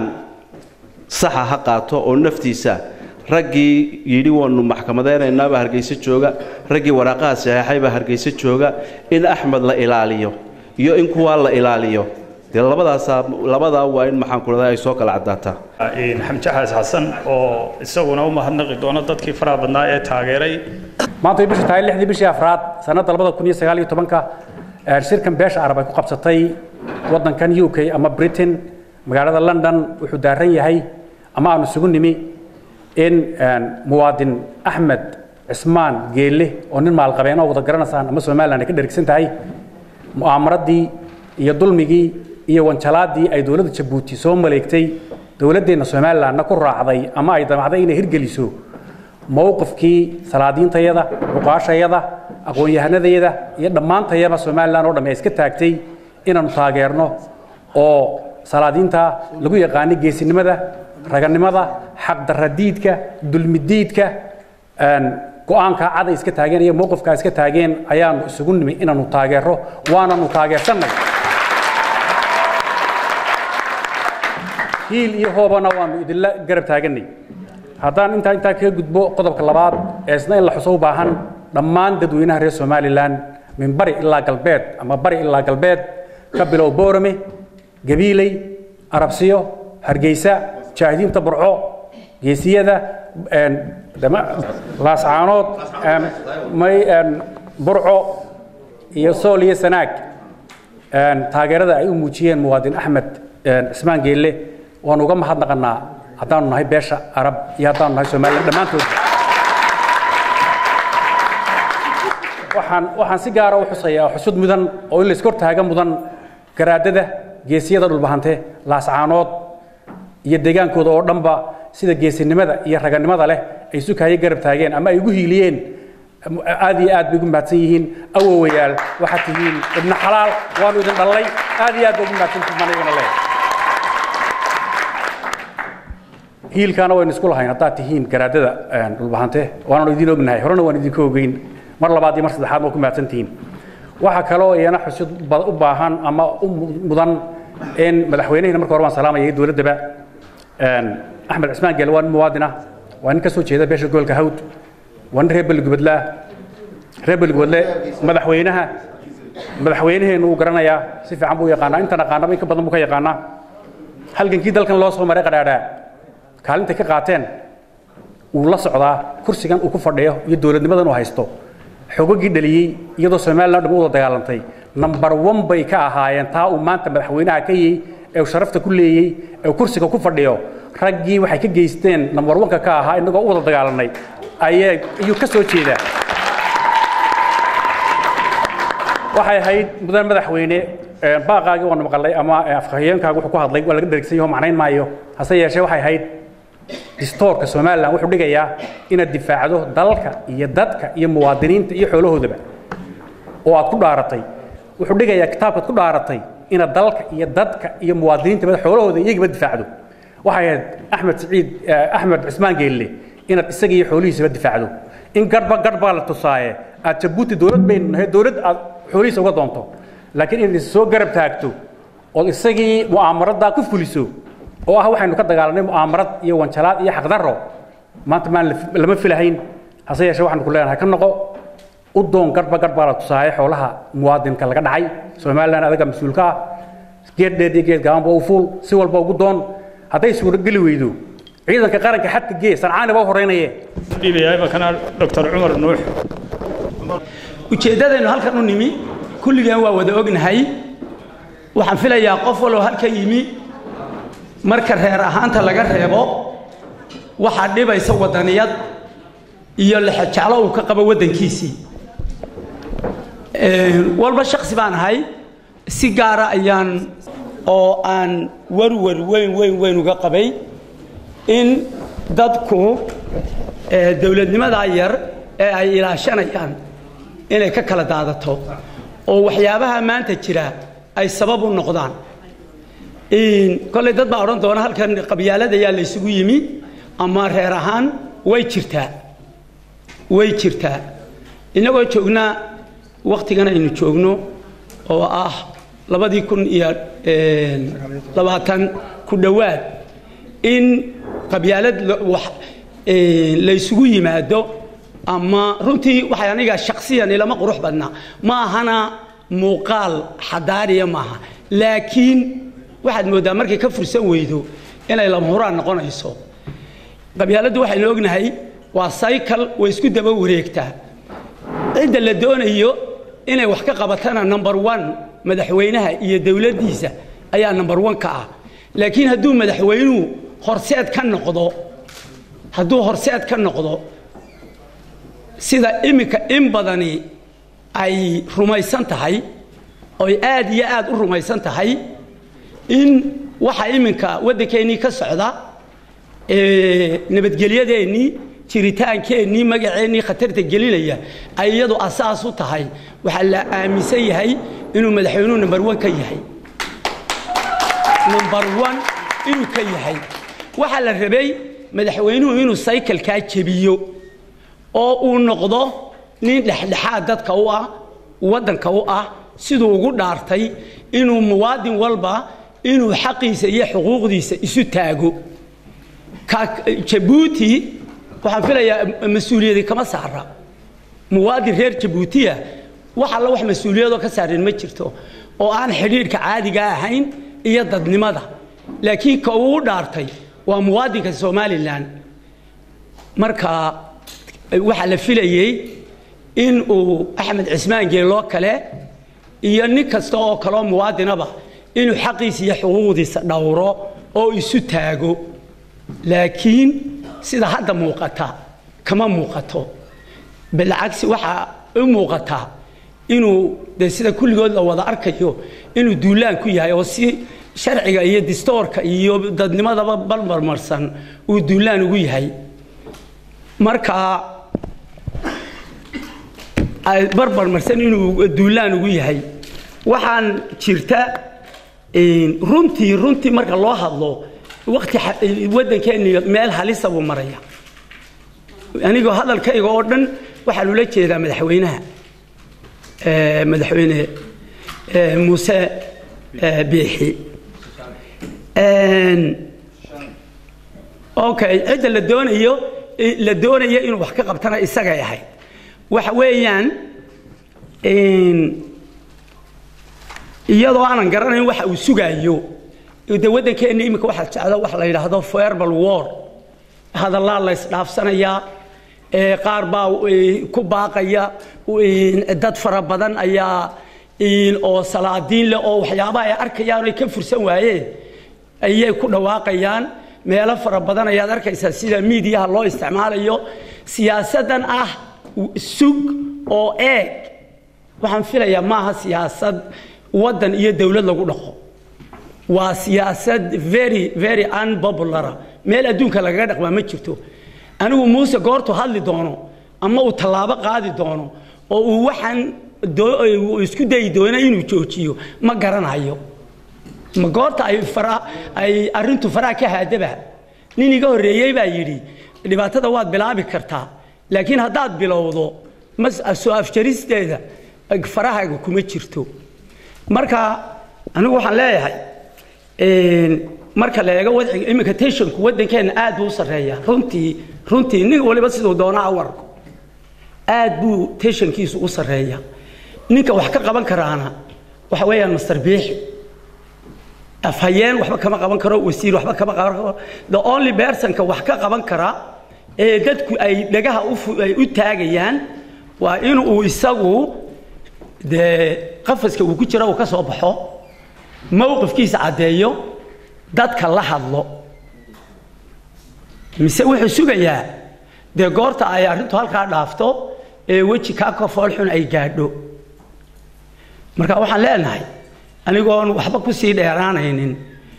saxa ha qaato oo naftiisa raggii yidhi waanu maxkamadaynaynabaa hargeyso jooga raggii waraaqaha saxeexaybaa hargeyso jooga in axmed la ilaaliyo iyo in kuwaa la ilaaliyo dee labadaasaa labadaa waa in maxaanku rahday ay soo kala caddaataa xamjaxaas xasan oo isaguna u mahadnaqi doono dadkii faraha badnaa ee taageeray maanta way bisha tahay lixdii bishii afraad sanadda labada kun iyo sagaal iyo tobanka shirkan beesha arab ay ku qabsatay waddankan u k ama britain magaalada london wuxuu daaran yahay ama aanu isugu nimi in muwaadin axmed cismaan geelle oo nin maalqabeen oo wada garanaysaan ama somalilan ay ka dhergsan tahay mu'aamaradii iyo dulmigii iyo wanjalaadii ay dowladda jabuuti soo maleegtay dowladdeenna somalilanna ku raacday ama ay damacday inay hirgeliso mowqifkii salaadiintayada ruqaashayada aqoon-yahanadayada iyo dhammaantayaba somalilan oo dhamme ay iska taagtay inaannu taageerno oo salaadiinta lagu yaqaano geesinimada raganimada xaqdarradiidka dulmidiidka go-aanka cad ay iska taageen iyo mowqifka ay iska taageen ayaanu isugu nimi inaannu taageero waananu taageersannay hiil iyo hoobana waanu idinla garab taaganay haddaan intaa intaa kaga gudbo qodobka labaad ee isna in la xuso u baahan dhammaan dadweynaha reer somalilan min bari ilaa galbeed ama bari ilaa galbeed ka bilow boorame gabiiley arabsiyo hargeysa jaahidiinta burco geesiyada laascaanood burco iyo sool iyo sanaag taageerada ay u muujiyeen muwaadin axmed cismaan geelle waanu uga mahadnaqanaa haddaanu nahay beesha arab iyo haddaanu nahay somalilan dhammaantood waxaan waxaan si gaara u xusayaa xusud mudan oo in la iskor taaga mudan garaadada geesiyada dhulbahante laascaanood iyo deegaankooda oo dhanba sida geesinimada iyo raganimada leh ay sukaayo garab taageen ama ay ugu hiiliyeen aad iyo aad bay ugu mahadsan yihiin awowayaal waxaad tihiin ibna xalaal waanu idin dhallay aad iyo aad bay ugu mahadsantihiin manigana leh hiilkaana waynu isku lahayn haddaad tihiin garaadada dhulbahante waanaanu idin ognahay horena waan idinka ogeyn mar labaad iyo mar saddexaad waa ku mahadsan tihiin waxaa kaloo iyana xusid u baahan ama u mudan in madaxweynehina marka hore waan salaamaya dowladdaba axmed cismaan geele waa nin muwaadin ah waa nin ka soo jeeda beesha gobolka hawd waa nin reer beligubadlaa reer beligubadle madaxweynaha madaxweynaheenu uu garanayaa si fiican buu yaqaanaa intan aqaanaba in ka badan buu ka yaqaanaa halgankii dalkan loo soo maray qadhaadhaa kaalintay ka qaateen uu la socdaa kursigan uu ku fadhiyo iyo dowladnimadan uu haysto xogagii dhaliyey iyadoo somalilan dham u wada dagaalantay number one bay ka ahaayeen taa uu maanta madaxweynaha ka yey ee uu sharafta ku leeyey ee uu kursiga ku fadhiyo raggii waxay ka geysteen number one-ka ka ahaa inagoo u wada dagaalanay ayay ayuu ka soo jeedaa waxay ahayd mudan madaxweyne baaqaagii waanu maqalay ama afhayeenkaaga wuxuu ku hadlay waa laga dhergsan yaho macnayn maayo hase yeeshee waxay ahayd distoorka somalilan wuxuu dhigayaa inaad difaacdo dalka iyo dadka iyo muwaadiniinta iyo xoolahoodaba oo aad ku dhaaratay wuxuu dhigayaa kitaabkaad ku dhaaratay inaad dalka iyo dadka iyo muwaadiniinta xoolahooda iyagaba difaacdo waxay ahayd axmed siciid axmed cusmaan geelle inaad isaga iyo xoolihiisaba difaacdo in garba garbaa la tusaaye aad jabuuti dowlad baynu nahay dowlad aad xoolihiisa uga doonto laakiin inaad is soo garab taagto ood isagii mu'aamaraddaa ku fuliso oo ah waxaynu ka dagaalanay mu'aamarad iyo wanjalaad iyo xaqdarro maanta maan lama filahayn hase yeeshee waxaanu ku leenahay ka noqo u doon garba garbaa la tusaaye xoolaha muwaadinka laga dhacay somalilan adaga mas-uulka ah geed dheer iyo geed gaabanba u fuul si walba ugu doon hadday suurogeli weydo ciidanka qaranka xadka gee sancaani baa horeynaye dhiibaya imankana doctor cumar nuux ujeeddadaynu halkan u nimi kulligeen waa wada ognahay waxaan filayaa qof waloo halka yimi marka reer ahaanta laga reebo waxaa dhibaysa waddaniyad iyo lexejeclo uu ka qabo waddankiisii walba shaksi baan ahay si gaara ayaan oo aan warwar weyn weyn weyn uga qabay in dadku dowladnimadaa yar ee ay ilaashanayaan inay ka kala daadato oo waxyaabaha maanta jira ay sabab u noqdaan kolley dad baa odhan doona halkan qabyaaladayaa la ysugu yimi ama reer ahaan way jirtaa way jirtaa innagoo joognaa wakhtigan aynu joogno oo ah labadii kun iyo labaatan ku dhowaad in qabyaalad la ysugu yimaado ama runtii waxay aniga shaksiyan ilama qurux badna ma ahana muuqaal xadaariya maaha laakiin waxaad mooddaa markay ka fursan weydo inay lama huraan noqonayso qabyaaladdu waxaynu ognahay waa cycle way isku daba wareegtaa cidda la doonayo inay wax ka qabatana number one madaxweynaha iyo dowladdiisa ayaa number one ka ah laakiin hadduu madaxweynuhu horseed ka noqdo hadduu horseed ka noqdo sida iminka in badani ay rumaysan tahay oy aad iyo aad u rumaysan tahay in waxa iminka waddankeennii ka socda nabadgelyadeennii jiritaankeennii magaceennii khatarta gelinaya ay iyadu asaas u tahay waxaa la aaminsan yahay inuu madaxweynuhu number one ka yahay number one inuu ka yahay waxaa la rabay madaxweynuhu inuu saykalkaa jebiyo oo uu noqdo nin dhexdhexaad dadka u ah waddanka u ah siduu ugu dhaartay inuu muwaadin walba inuu xaqiisa iyo xuquuqdiisa isu taago jabuuti waxaan filayaa mas-uuliyadi kama saara muwaadin reer jabuutiya wax alla wax mas-uuliyadoo ka saareen ma jirto oo aan xidhiidhka caadiga ahayn iyo dadnimada laakiin ka uu dhaartay waa muwaadinka somalilan marka waxaa la filayey in uu axmed cismaan geeloo kale iyo nin kasta oo kaleo muwaadinaba inuu xaqiisa iyo xuquuqdiisa dhowro oo isu taago laakiin sida hadda muuqata kama muuqato bilcagsi waxaa u muuqataa inuu de sida kulligood la wada arkayo inuu duulaan ku yahay oo si sharciga iyo distoorka iyo dadnimadaba balmarmarsan uu duulaan ugu yahay marka barbarmarsan inuu duulaan ugu yahay waxaan jirta runtii runtii marka loo hadlo wakti waddankeenni meel halisa buu maraya anigoo hadalkayga oo dhan waxaan ula jeedaa madaxweynaha madaxweyne muuse biixi okay cidda la doonayo la doonayo inuu wax ka qabtana isagay ahayd waxa weeyaan iyadoo aanan garanayn waxa uu sugaayo de waddankeenna iminka waxaa jecda wax la yidhaahdo verbal war hadallaa la ysdhaafsanayaa qaar baa ku baaqaya dad fara badan ayaa oo salaadiin leh oo waxyaabaha ay arkayaan ay ka fursan waayeen ayay ku dhawaaqayaan meelo fara badan ayaad arkaysaa sida miidiyaha loo isticmaalayo siyaasaddan ah sug oo eeg waxaan filayaa maaha siyaasad waddan iyo dowlad lagu dhaqo waa siyaasad very very unpopulara meel adduunka lagaga dhaqmaa ma jirto anigu muuse goortu hadli doono ama uu tallaabo qaadi doono oo uu waxaan isku dayi doono inuu joojiyo ma garanayo ma goorta ay fara ay arrintu faraha ka haadaba nin iga horreeyey baa yidhi dhibaatada waad bilaabi kartaa laakiin haddaad bilowdo mas soo afjaristeeda farahaaga kuma jirto marka anigu waxaan leeyahay marka la eego wadciga iminka tensionku waddankeenna aad buu u sarreeya runtii runtii nin waliba siduu doona awarku aad buu tensionkiisu u sarreeya ninka wax ka qaban karaana waxa weeyaan master biixi afhayeen waxba kama qaban karo wasiir waxba kama qaban karo the only personka wax ka qaban kara ee dadku ay dhagaha ay u taagayaan waa in uu isagu dee qafaska uu ku jira uu ka soo baxo mowqifkiisa caddeeyo dadka la hadlo mise wuxuu sugayaa dee goorta ay arrintu halkaa dhaafto ee weji kaa ka foolxun ay gaadho marka waxaan leenahay anigoon waxba ku sii dheeraanaynin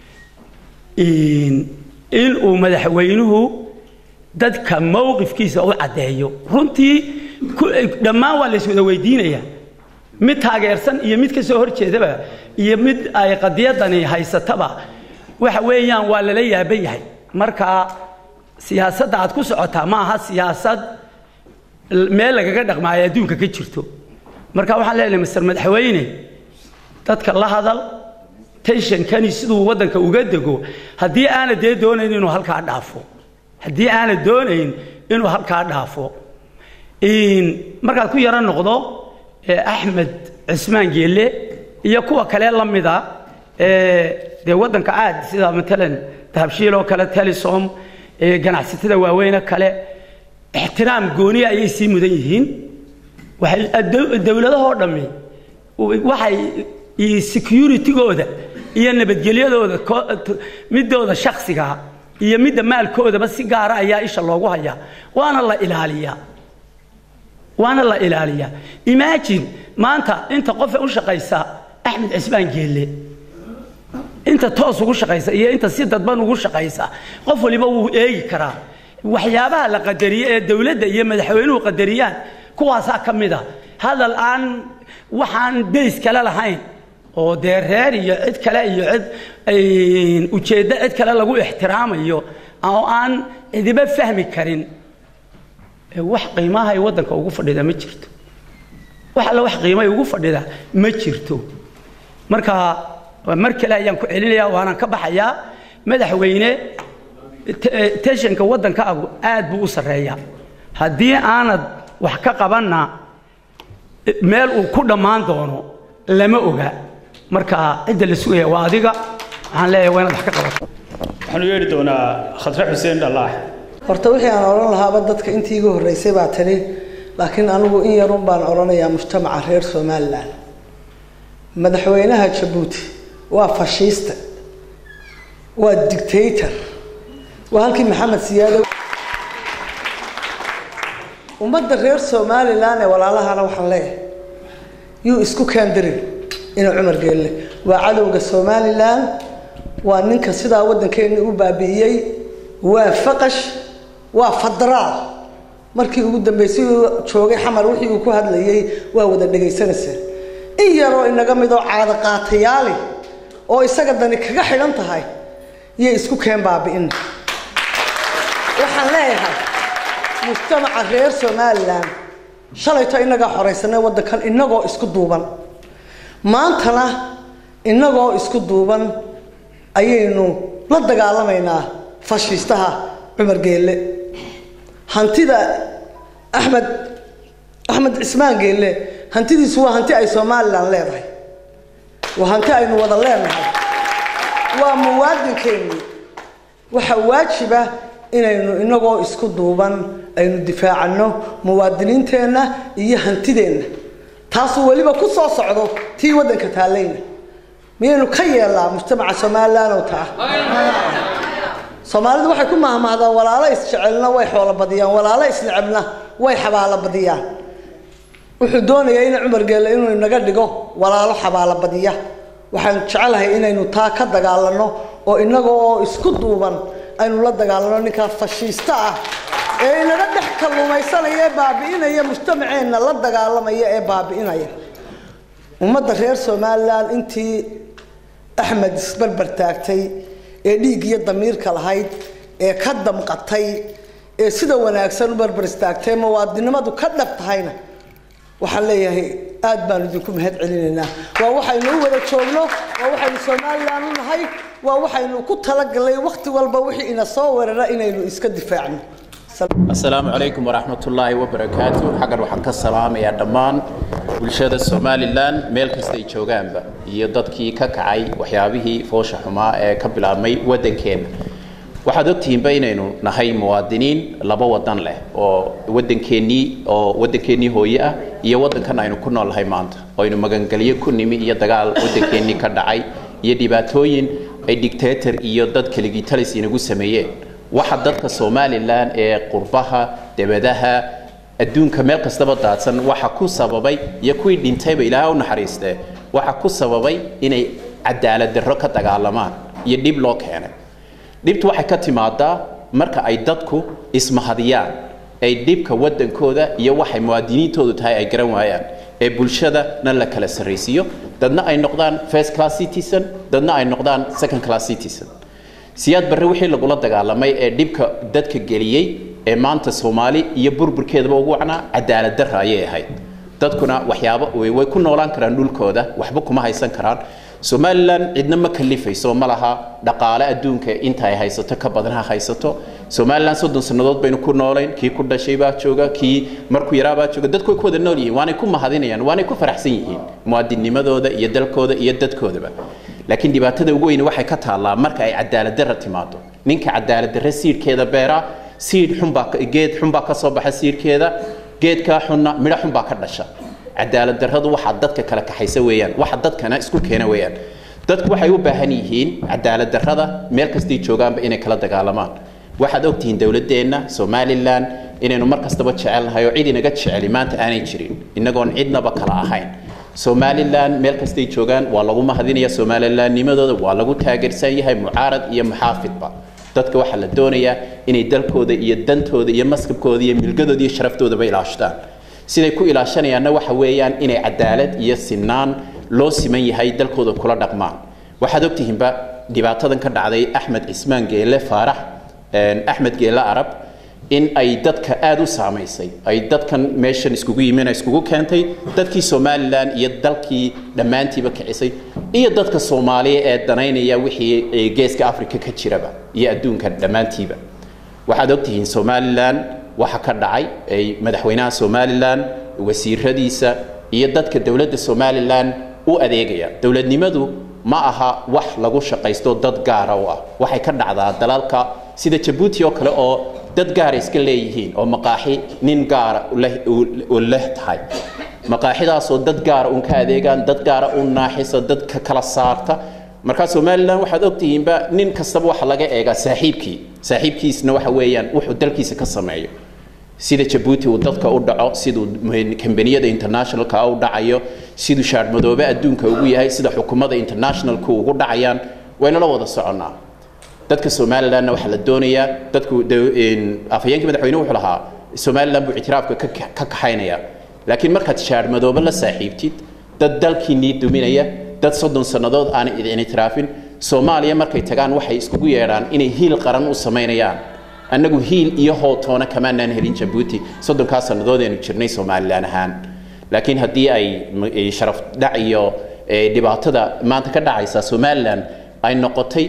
in uu madaxweynuhu dadka mowqifkiisa u caddeeyo runtii dhammaan waa lays wada weydiinayaa mid taageersan iyo mid ka soo hor jeedaba iyo mid ay qadiyadani haysataba waxa weeyaan waa lala yaaban yahay marka siyaasadda aad ku socotaa ma aha siyaasad meel lagaga dhaqmaayo adduunka ka jirto marka waxaan leenahay master madaxweyne dadka la hadal tensionkani siduu waddanka uga dego haddii aana dee doonayn inuu halkaa dhaafo haddii aana doonayn inuu halkaa dhaafo markaad ku yaro noqdo axmed cismaan geelle iyo kuwa kale la mida dee waddanka aad sida matalan dahabshiil oo kale telesom ganacsatada waaweyne kale ixtiraam gooniya ayay sii mudan yihiin waxay dowladahoo dhammi waxay security-gooda iyo nabadgelyadooda midooda shaksiga iyo midda maalkoodaba si gaara ayaa isha loogu hayaa waana la ilaaliyaa waana la ilaaliyaa imagine maanta inta qofe u shaqaysa axmed cismaan geelle inta toos ugu shaqaysa iyo inta si dadban ugu shaqaysa qof waliba wuu eegi karaa waxyaabaha la qadariye ee dowladda iyo madaxweynuhu qadariyaan kuwaasaa ka mid a hadal aan waxaan days kale lahayn oo dee reer iyo cid kale iyo cid ujeeddo cid kale lagu ixtiraamayo oo aan cidiba fahmi karin wax qiimahay waddanka ugu fadhida ma jirto wax alle wax qiimahay ugu fadhida ma jirto marka mar kale ayaan ku celinayaa waanaan ka baxayaa madaxweyne teshanka waddankaagu aad buu u sarreeyaa haddii aanad wax ka qabanna meel uu ku dhammaan doono lama oga marka cidda la sugaya waa adiga waxaan leeyahay waa inaad wax ka qabato waxaanu yeedhi doonaa khadre xuseen dhallaax horta wixii aan odhan lahaaba dadka intii iga horreysay baa tani laakiin anigu in yarun baan odhanayaa mujtamaca reer somalilan madaxweynaha jabuuti waa fashiiste waa dictator waa halkii maxamed siyaado ummadda reer somalilan ee walaalahana waxaan leeyahay yuu isku kaandarin inuu cumar geelle waa cadowga somalilan waa ninka sidaa waddankeena u baabi'iyey waa faqash waa fadaraal markii ugu dambeysay uu joogay xamar wixii uu ku hadlayay waa wada dhegaysanaysaa in yaroo inaga midoo caado qaatayaali oo isaga dani kaga xidhan tahay iyo isku keen baabi'ina waxaan leeyahay mujtamaca reer somalilan shalayto inagaa xoraysanay waddankan inagoo isku duuban maantana inagoo isku duuban ayaynu la dagaalamaynaa fashiistaha cumar geelle hantida axmed axmed cismaan geelle hantidiisu waa hanti ay somalilan leedahay waa hanti aynu wada leenahay waa muwaadinkeennii waxaa waajiba inaynu inagoo isku duuban aynu difaacanno muwaadiniinteenna iyo hantideenna taasuu weliba ku soo socdo tii waddanka taallayna miyaynu ka yeelnaa mujtamaca somalilan oo taa soomaalidu waxay ku mahmahdaan walaalo isjecelna way xoolo badiyaan walaalo isnecebna way xabaalo badiyaan wuxuu doonayaa in cumar geelle inuu inaga dhigo walaalo xabaalo badiya waxaan jecelahay inaynu taa ka dagaalanno oo inaga oo isku duuban aynu la dagaalanno ninkaa fashiista ah ee inaga dhex kalluumaysanaya ee baabi'inaya mujtamaceenna la dagaalamaya ee baabi'inaya ummadda reer somalilan intii axmed isbarbar taagtay ee dhiig iyo damiirka lahayd ee ka damqatay ee sida wanaagsan u barbar istaagtay muwaadinimadu ka dhab tahayna waxaan leeyahay aad baan idinku mahad celinaynaa waa waxaynu u wada joogno waa waxaynu somalilan u nahay waa waxaynu ku talagalnay wakhti walba wixii ina soo weerara inaynu iska difaacno asalaamu calaykum waraxmatullaahi wabarakaatu xaggan waxaan ka salaamayaa dhammaan bulshada somalilan meel kastay joogaanba iyo dadkii ka kacay waxyaabihii foosha xumaa ee ka bilaabmay waddankeenna waxaad ogtihiinba inaynu nahay muwaadiniin laba wadan leh oo wadankeenii oo wadankeenii hooye ah iyo wadankan aynu ku noolnahay maanta oo aynu magangelyo ku nimi iyo dagaal wadankeenii ka dhacay iyo dhibaatooyin ay dictator iyo dad kaligitalis inagu sameeyeen waxa dadka somalilan ee qurbaha debadaha adduunka meel kastaba daadsan waxa ku sababay iyo kuwii dhintayba ilaaha u naxariistee waxa ku sababay inay cadaalad darro ka dagaalamaan iyo dhib loo keenay dhibtu waxay ka timaadaa marka ay dadku ismahadiyaan ay dhibka wadankooda iyo waxay muwaadiniintoodu tahay ay garan waayaan ee bulshadana la kala sarraysiiyo dadna ay noqdaan first class citizen dadna ay noqdaan second class citizen siyaad barre wixii lagula dagaalamay ee dhibka dadka geliyey ee maanta soomaali iyo burburkeedaba ugu wacnaa cadaalad darra ayay ahayd dadkuna waxyaabo way ku noolaan karaan dhulkooda waxba kuma haysan karaan somalilan cidna ma kalifayso ma laha dhaqaale adduunka inta ay haysato ka badan ha haysato somalilan soddon sannadood baynu ku noolayn kii ku dhashay baa jooga kii markuu yaraa baa jooga dadku way ku wada nool yihiin waanay ku mahadinayaan waanay ku faraxsan yihiin muwaadinnimadooda iyo dalkooda iyo dadkoodaba laakiin dhibaatada ugu weyni waxay ka taallaa marka ay cadaalad darra timaado ninka cadaalad darre siidhkeeda beera siidh xunbaa geed xunbaa ka soo baxa siidhkeeda geedkaa xunna midho xunbaa ka dhasha cadaalad darradu waxaa dadka kala kaxaysa weeyaan waxa dadkana isku keena weeyaan dadku waxay u baahan yihiin cadaalad darrada meel kastay joogaanba inay kala dagaalamaan waxaad ogtihiin dowladeenna somalilan inaynu mar kastaba jecelnahay oo cid inaga jeceli maanta aanay jirin inagoon cidnaba kala ahayn somalilan meel kastay joogaan waa lagu mahadinaya somalilannimadooda waa lagu taageersan yahay mucaarad iyo muxaafidba dadka waxaa la doonayaa inay dalkooda iyo dantooda iyo maskabkooda iyo milgadooda iyo sharaftooda ilaashadaan siday ku ilaashanayaanna waxa weeyaan inay cadaalad iyo sinaan loo siman yahay dalkooda kula dhaqmaan waxaad ogtihiinba dhibaatadan ka dhacday axmed cismaan geele faarax axmed geele arab in ay dadka aada u saamaysay ay dadkan meeshan iskugu yimin iskugu keentay dadkii somalilan iyo dalkii dhammaantiiba kicisay iyo dadka soomaaliya ee danaynaya wixii geeska africa ka jiraba iyo adduunka dhammaantiiba waxaad ogtihiin somalilan waxa ka dhacay ay madaxweynaha somalilan wasiiradiisa iyo dadka dowladda somalilan u adeegaya dowladnimadu ma aha wax lagu shaqaysto dad gaara u ah waxay ka dhacdaa dalalka sida jabuuti oo kale oo dad gaara iska leeyihiin oo maqaaxi nin gaara u leh tahay maqaaxidaasoo dad gaara un ka adeegaan dad gaara u naaxisa dadka kala saarta markaa somalilan waxaad ogtihiinba nin kastaba waxa laga eegaa saaxiibkii saaxiibkiisna waxa weeyaan wuxuu dalkiisa ka sameeyo sida jabuuti uu dadka u dhaco siduu kambaniyada internationalka u dhacayo siduu shaadhmadoobe adduunka ugu yahay sida xukuumada internationalku ugu dhacayaan waynala wada soconnaa dadka somalilanna waxaa la doonayaa dadku afhayeenkii madaxweyne wuxuu lahaa somalilan buu ictiraafka ka kaxaynaya laakiin markaad shaadhmadoobe la saaxiibtid dad dalkiinii duminaya dad soddon sannadood aanay idin ictiraafin soomaaliya markay tagaan waxay iskugu yeedhaan inay hiil qaran u samaynayaan annagu hiil iyo hootoona kamaanaan helin jabuuti soddonkaa sannadood aynu jirnay somalilan ahaan laakiin haddii ay sharaf dhac iyo dhibaatada maanta ka dhacaysa somalilan ay noqotay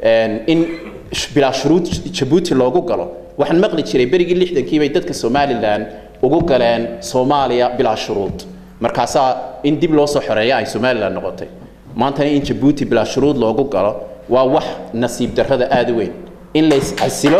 in bilaa shuruud jabuuti loogu galo waxaan maqli jiray berigii lixdankii bay dadka somalilan ugu galeen soomaaliya bilaa shuruud markaasaa in dib loo soo xoreeya ay somalilan noqotay maantana in jabuuti bilaa shuruud loogu galo waa wax nasiib darrada aada u weyn in layscasilo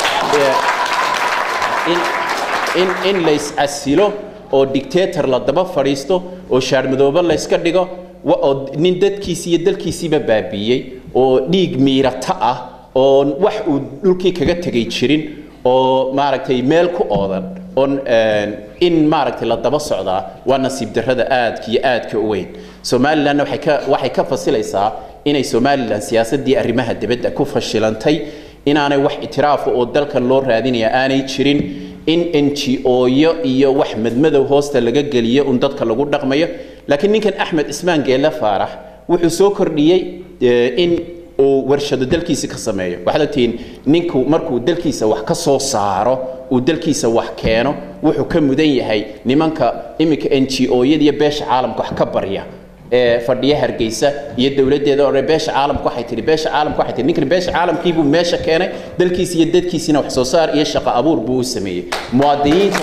in layscasilo oo dictator la daba fadhiisto oo shaarmadoobe layska dhigo oo nin dadkiisii iyo dalkiisiiba baabiiyey oo dhiig miirata ah oo wax uu dhulkii kaga tegay jirin oo maaragtay meel ku oodan oon in maaragtay la daba socdaa waa nasiib darrada aadka iyo aadka u weyn somalilanna waxay ka waxay ka fasilaysaa inay somalilan siyaasaddii arrimaha dibadda ku fashilantay inaanay wax itiraafa oo dalkan loo raadinaya aanay jirin in n g o-yo iyo wax madmadow hoosta laga geliyo un dadka lagu dhaqmayo laakiin ninkan axmed cismaan geelle faarax wuxuu soo kordhiyey in uu warshado dalkiisa ka sameeyo waxaad ogtihiin ninku markuu dalkiisa wax ka soo saaro uu dalkiisa wax keeno wuxuu ka mudan yahay nimanka iminka n g o-yada iyo beesha caalamka wax ka barya ee fadhiya hargeysa iyo dowladdeeda oo beesha caalamku waxay tihi beesha caalamku waxay tihi ninkan beesha caalamkiibuu meesha keenay dalkiisa iyo dadkiisina wax soo saar iyo shaqo abuur buu u sameeyey muwaadiniinta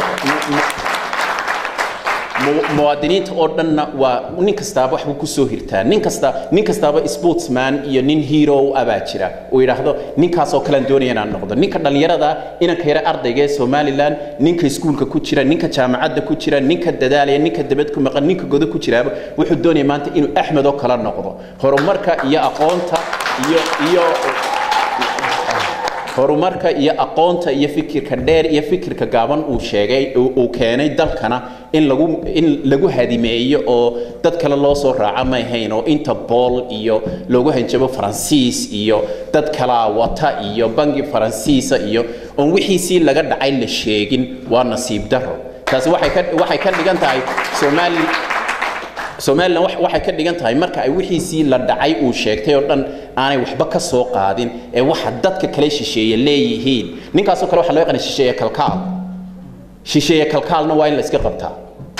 muwaadiniinta oo dhanna waa nin kastaaba waxbuu kusoo hirtaa nin kasta nin kastaaba sportsman iyo nin hero abaa jira uu yidhaahdo ninkaasoo kalean doonaya inaan noqdo ninka dhallinyarada inanka yare ardayga ee somalilan ninka iskuulka ku jira ninka jaamacadda ku jira ninka dadaalaya ninka dabad ku maqan ninka godo ku jiraaba wuxuu doonaya maanta inuu axmed oo kala noqdo horumarka iyo aqoonta iyo iyo horumarka iyo aqoonta iyo fikirka dheer iyo fikirka gaaban uu sheegay uu keenay dalkana in lagu in lagu hadimeeyo oo dad kale loo soo raaca may hayn oo interpol iyo loogu hanjabo faransiis iyo dad kalaa wata iyo bangi faransiisa iyo oon wixiisii laga dhacay la sheegin waa nasiib daro taasi waxay ka waxay ka dhigan tahay soomaali somalilan waxay ka dhigan tahay marka ay wixiisii la dhacay uu sheegtay oo dhan aanay waxba ka soo qaadin ee waxa dadka kale shisheeye leeyihiin ninkaasoo kale waxaa loo yaqaana shisheeye kalkaal shisheeye kalkaalna waa in la iska qabtaa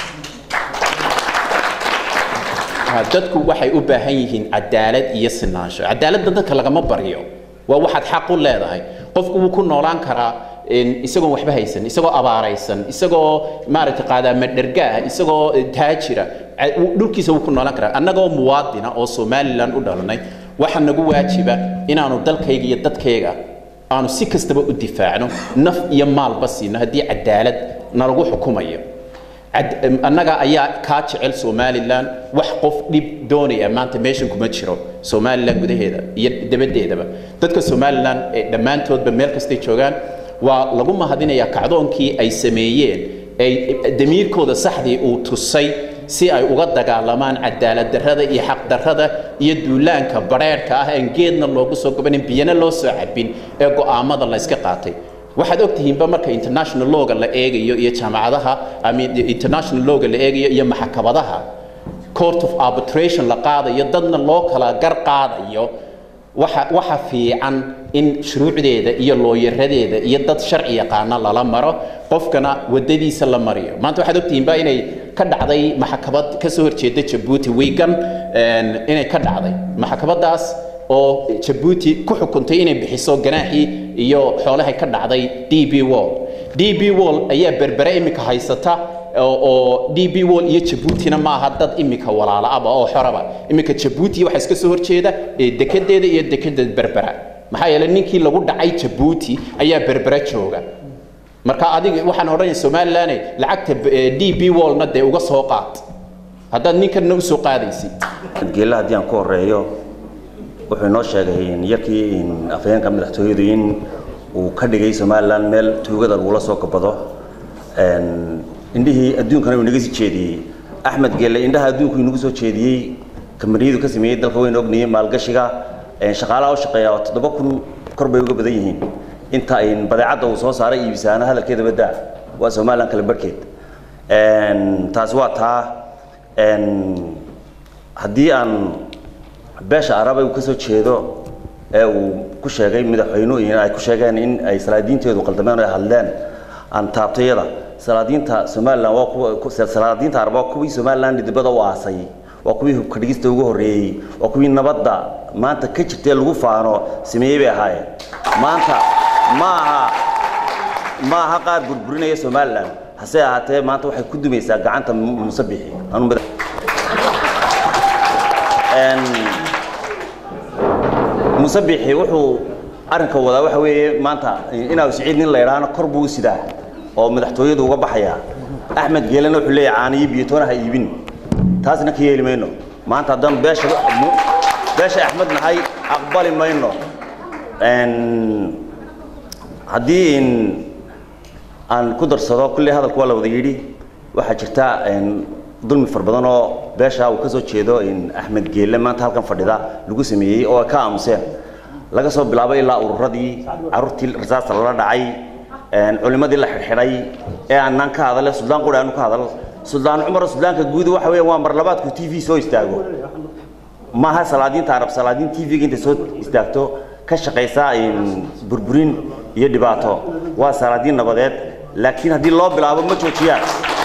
dadku waxay u baahan yihiin cadaalad iyo sinaansho cadaaladda dadka lagama baryo waa waxaad xaq u leedahay qofku wuu ku noolaan karaa isagoo waxba haysan isagoo abaaraysan isagoo maaragtay qaadaama dhergaah isagoo taajira dhulkiisa wuu ku noolaan karaa annagoo muwaadina oo somalilan u dhalanay waxaa nagu waajiba inaanu dalkayga iyo dadkayga aanu si kastaba u difaacno naf iyo maalba siino haddii cadaalad nalagu xukumayo annaga ayaa kaa jecel somalilan wax qof dhib doonaya maanta meeshan kuma jiro somalilan gudaheeda iyo dabaddeedaba dadka somalilan ee dhammaantoodba meel kastay joogaan waa lagu mahadinayaa kacdoonkii ay sameeyeen ay damiirkooda saxdii uu tusay si ay uga dagaalamaan cadaalad darrada iyo xaq darrada iyo duulaanka bareerhka ah aan geedna loogu soo gobanin biyana loo soo cabin ee go'aamada la iska qaatay waxaad ogtihiinba marka international lawga la eegayo iyo jaamacadaha ama international lawga la eegayo iyo maxkamadaha court of arbitration la qaadayo dadna loo kala gar qaadayo waxa waxa fiican in shuruucdeeda iyo looyaradeeda iyo dad sharci yaqaana lala maro qofkana wadadiisa la mariyo maanta waxaad ogtihiinba inay ka dhacday maxkamad ka soo horjeeda jabuuti wigan inay ka dhacday maxkamadaas oo jabuuti ku xukuntay inay bixiso ganaaxii iyo xoolahay ka dhacday d b wall d b wall ayaa berbere iminka haysata oo d b wall iyo jabuutina maaha dad iminka walaala aba oo xoraba iminka jabuuti waxa iska soo horjeeda dekedeeda iyo dekeda berbera maxaa yeelay ninkii lagu dhacay jabuuti ayaa berbere jooga marka adiga waxaan odhanaya somalilan lacagta d b wallna dee uga soo qaad haddaad ninkanna usoo qaadaysid geella haddii aan ku horeeyo wuxuu inoo sheegay yarkii afhayeenka madaxtooyadu in uu ka dhigay somalilan meel tuugada lagula soo kabado indhihii adduunkana uu inaga sii jeediyey axmed geelle indhaha adduunku inagu soo jeediyey kambaniyadu ka sameeyey dalka wayna ognayey maalgashiga shaqaalaha u shaqeeya oo toddoba kun kor bay uga badan yihiin inta ay badeecadda uu soo saaray iibisaana hadalkeeda badaa waa somalilan kale barhkeed taasi waa taa haddii aan beesha araba uu ka soo jeedo ee uu ku sheegay madaxweynuhu ay ku sheegeen in ay salaadiinteedu qaldameen oo ay hadleen aan taabtayada salaadiinta somalilan waa kuwa salaadiinta araba waa kuwii somalilan dibadda u aasay waa kuwii hubka dhigista ugu horreeyey waa kuwii nabadda maanta ka jirtee lagu faano sameeyey bay ahaayeen maanta ma aha ma aha qaar burburinaya somalilan hase ahaatee maanta waxay ku dumaysaa gacanta musabixi musabixi wuxuu arrinka wadaa waxa weeye maanta inaa siciid nin la idhaahna kor buu u sidaa oo madaxtooyadu uga baxaya axmed geelena wuxuu leeyahay caaniyo biyatoona ha iibin taasna ka yeeli mayno maanta haddaan beesha beesha axmed nahay aqbali mayno haddii aan ku darsado kulley hadalku waa la wada yidhi waxaa jirta dulmi far badan oo beesha uu ka soo jeedo axmed geelle maanta halkan fadhida lagu sameeyey oo ay ka aamuseen laga soo bilaabo ilaa ururadii caruurtii rasaasta lala dhacay culimadii la xidhxidhay ee aanaan ka hadale suldaan quri aanu ka hadal suldaan cumar sudaanka guud waxa weeye waa mar labaadku t v soo istaago maaha salaadiinta arab salaadiin t v-ga intay soo istaagto ka shaqaysa burburin iyo dhibaato waa salaadiin nabadeed laakiin haddii loo bilaabo ma joojiyaan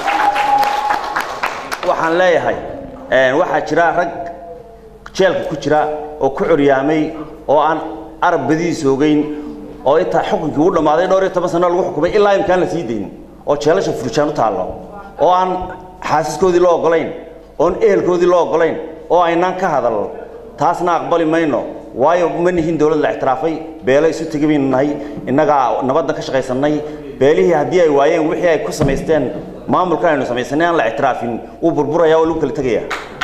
waxaan leeyahay waxaa jira rag jeelka ku jira oo ku curyaamay oo aan arab badidiisa ogeyn oo intaa xukunkii u dhammaaday dhowr iyo toban sano lagu xukumay ilaa imkaan la sii dayn oo jeelasha furjaan u taallo oo aan xaasiskoodii loo ogolayn oon ehelkoodii loo ogolayn oo aynaan ka hadal taasna aqbali mayno waayo ma nihin dowlad la ictiraafay beelo isu tegi baynu nahay innagaa nabadda ka shaqaysannay beelihii haddii ay waayeen wixii ay ku samaysteen maamulkan aynu samaysanay aan la ictiraafin wuu burburaya oo lagu kala tegaya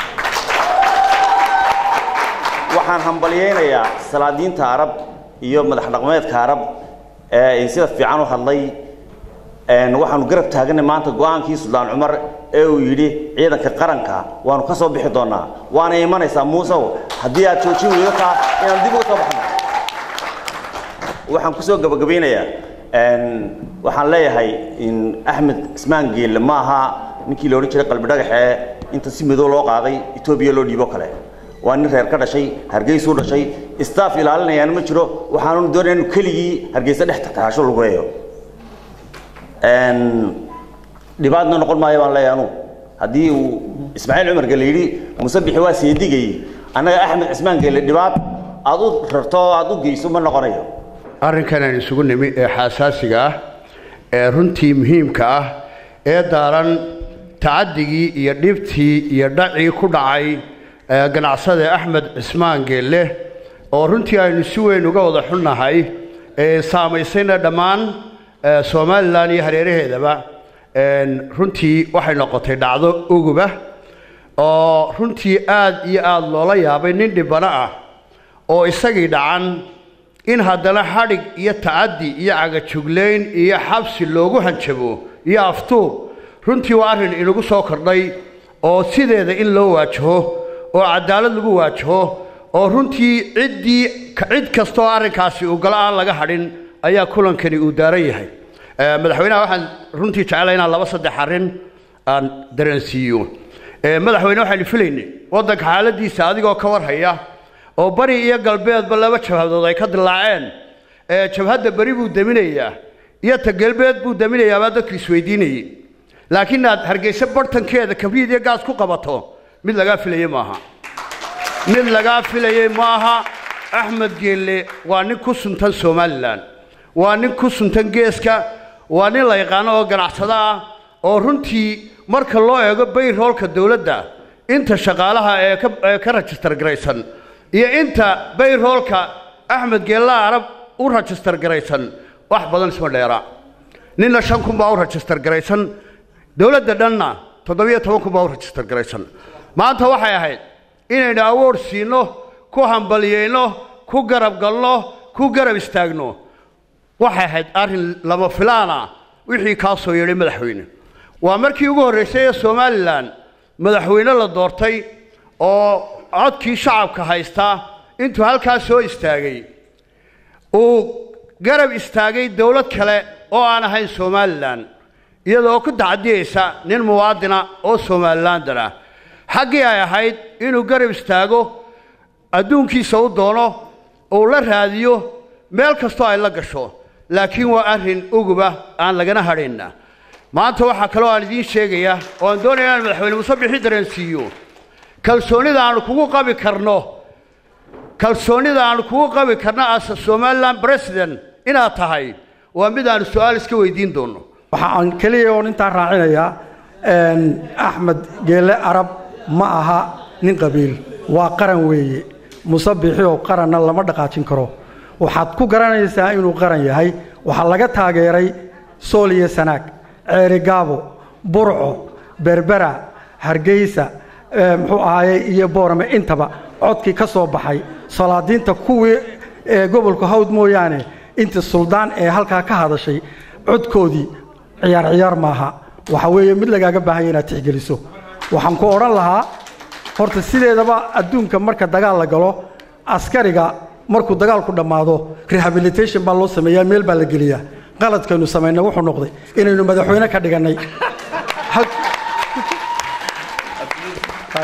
waxaan hambalyaynayaa salaadiinta arab iyo madax dhaqameedka arab ee sida fiican u hadlay waxaanu garab taaganay maanta go-aankii suldaan cumar ee uu yidhi ciidanka qaranka waanu ka soo bixi doonaa waana imanaysaa muusow haddii aad joojin weydo taa inaan dib uga soo baxno waxaan kusoo gabagabaynayaa waxaan leeyahay axmed ismaan geelle ma aha ninkii la odhan jiray qalbi dhagaxee inta si madow loo qaaday etoobiya loo dhiibo kale waa nin reer ka dhashay hargeysuu dhashay staff ilaalinayaan ma jiro waxaanu doonaya inu keligii hargeysa dhex taxtaasho lagu heeyo dhibaatna noqon maayo baan leeyahay anugu haddii uu ismaaciil cumar gelle yidhi musabixi waa seedigay annaga axmed cismaan gelle dhibaat aad u rarto oo aad u geyso ma noqonayo arrinkan aan isugu nimi ee xaasaasiga ah ee runtii muhiimka ah ee daaran tacaddigii iyo dhibtii iyo dhacii ku dhacay ganacsade axmed cismaan geelle oo runtii aynu si weyn uga wada xunnahay ee saamaysayna dhammaan somalilan iyo hareeraheedaba runtii waxay noqotay dhacdo uguba oo runtii aad iyo aada loola yaabay nin dhibano ah oo isagii dhacan in haddana xadhig iyo tacaddi iyo cagajuglayn iyo xabsi loogu hanjabo iyo aftuub runtii waa arrin inagu soo kordhay oo sideeda in loo waajaho oo cadaalad lagu waajaho oo runtii ciddii cid kastaoo arrinkaasi ugala aan laga hadhin ayaa kulankani uu daaran yahay madaxweynaha waxaan runtii jeclay inaan laba saddex arrin aan dareensiiyo madaxweyne waxaynu filaynay waddanka xaaladiisa adigoo ka warhaya oo bari iyo galbeedba laba jabhadood ay ka dilaaceen jabhadda beri buu deminayaa iyo ta galbeed buu deminayaa baa dadku isweydiinayey laakiin aad hargeysa bartankeeda kabriid iyo gaas ku qabato mid lagaa filayey maaha mid lagaa filayey maaha axmed geelle waa nin ku suntan somalilan waa nin ku suntan geeska waa nin la yaqaano oo ganacsado ah oo runtii marka loo eego bayroolka dowladda inta shaqaalaha ee ka ee ka rajistar garaysan iyo inta bayroolka axmed geella arab u rajistar garaysan wax badan isma dheera ninna shan kun baa u rajistar garaysan dowladda dhanna toddobiyo toban kun baa u rajistar garaysan maanta waxay ahayd inaynu awood siinno ku hambaliyeyno ku garab galno ku garab istaagno waxay ahayd arrin lama filaana wixii kaa soo yeedhay madaxweyne waa markii ugu horraysay ee somalilan madaxweyne la doortay oo codkii shacabka haystaa intuu halkaa soo istaagay uu garab istaagay dowlad kale oo aan ahayn somalilan iyadoo ku tacadiyeysa nin muwaadina oo somalilander ah xaggii ay ahayd inuu garab istaago adduunkiisa u doono uu la raadiyo meel kastoo ay la gasho laakiin waa arrin uguba aan lagana hadhaynna maanta waxaa kaloo aan idiin sheegayaa oo aan doonaya inaan madaxweyne muuse bixi dareensiiyo kalsoonnida aanu kugu qabi karno kalsoonnida aanu kugu qabi karno as somalilan president inaad tahay waa mid aanu su-aal iska weydiin doonno waxa aan keliya oon intaan raacinayaa axmed geelle arab ma aha nin qabiil waa qaran weeye musabixi oo qaranna lama dhaqaajin karo waxaad ku garanaysaa inuu qaran yahay waxaa laga taageeray sool iyo sanaag ceeri gaabo burco berbera hargeysa muxuu ahaaye iyo boorame intaba codkii ka soo baxay salaadiinta kuwii ee gobolka hawd mooyaane intii suldaan ee halkaa ka hadashay codkoodii ciyaar ciyaar maaha waxa weeye mid lagaaga baahanya inaad tixgeliso waxaan ku odhan lahaa horta sideedaba adduunka marka dagaal la galo askariga markuu dagaalku dhammaado rehabilitation baa loo sameeyaa meel baa la geliyaa qaladkaynu samaynay wuxuu noqday inaynu madaxweyne ka dhigannay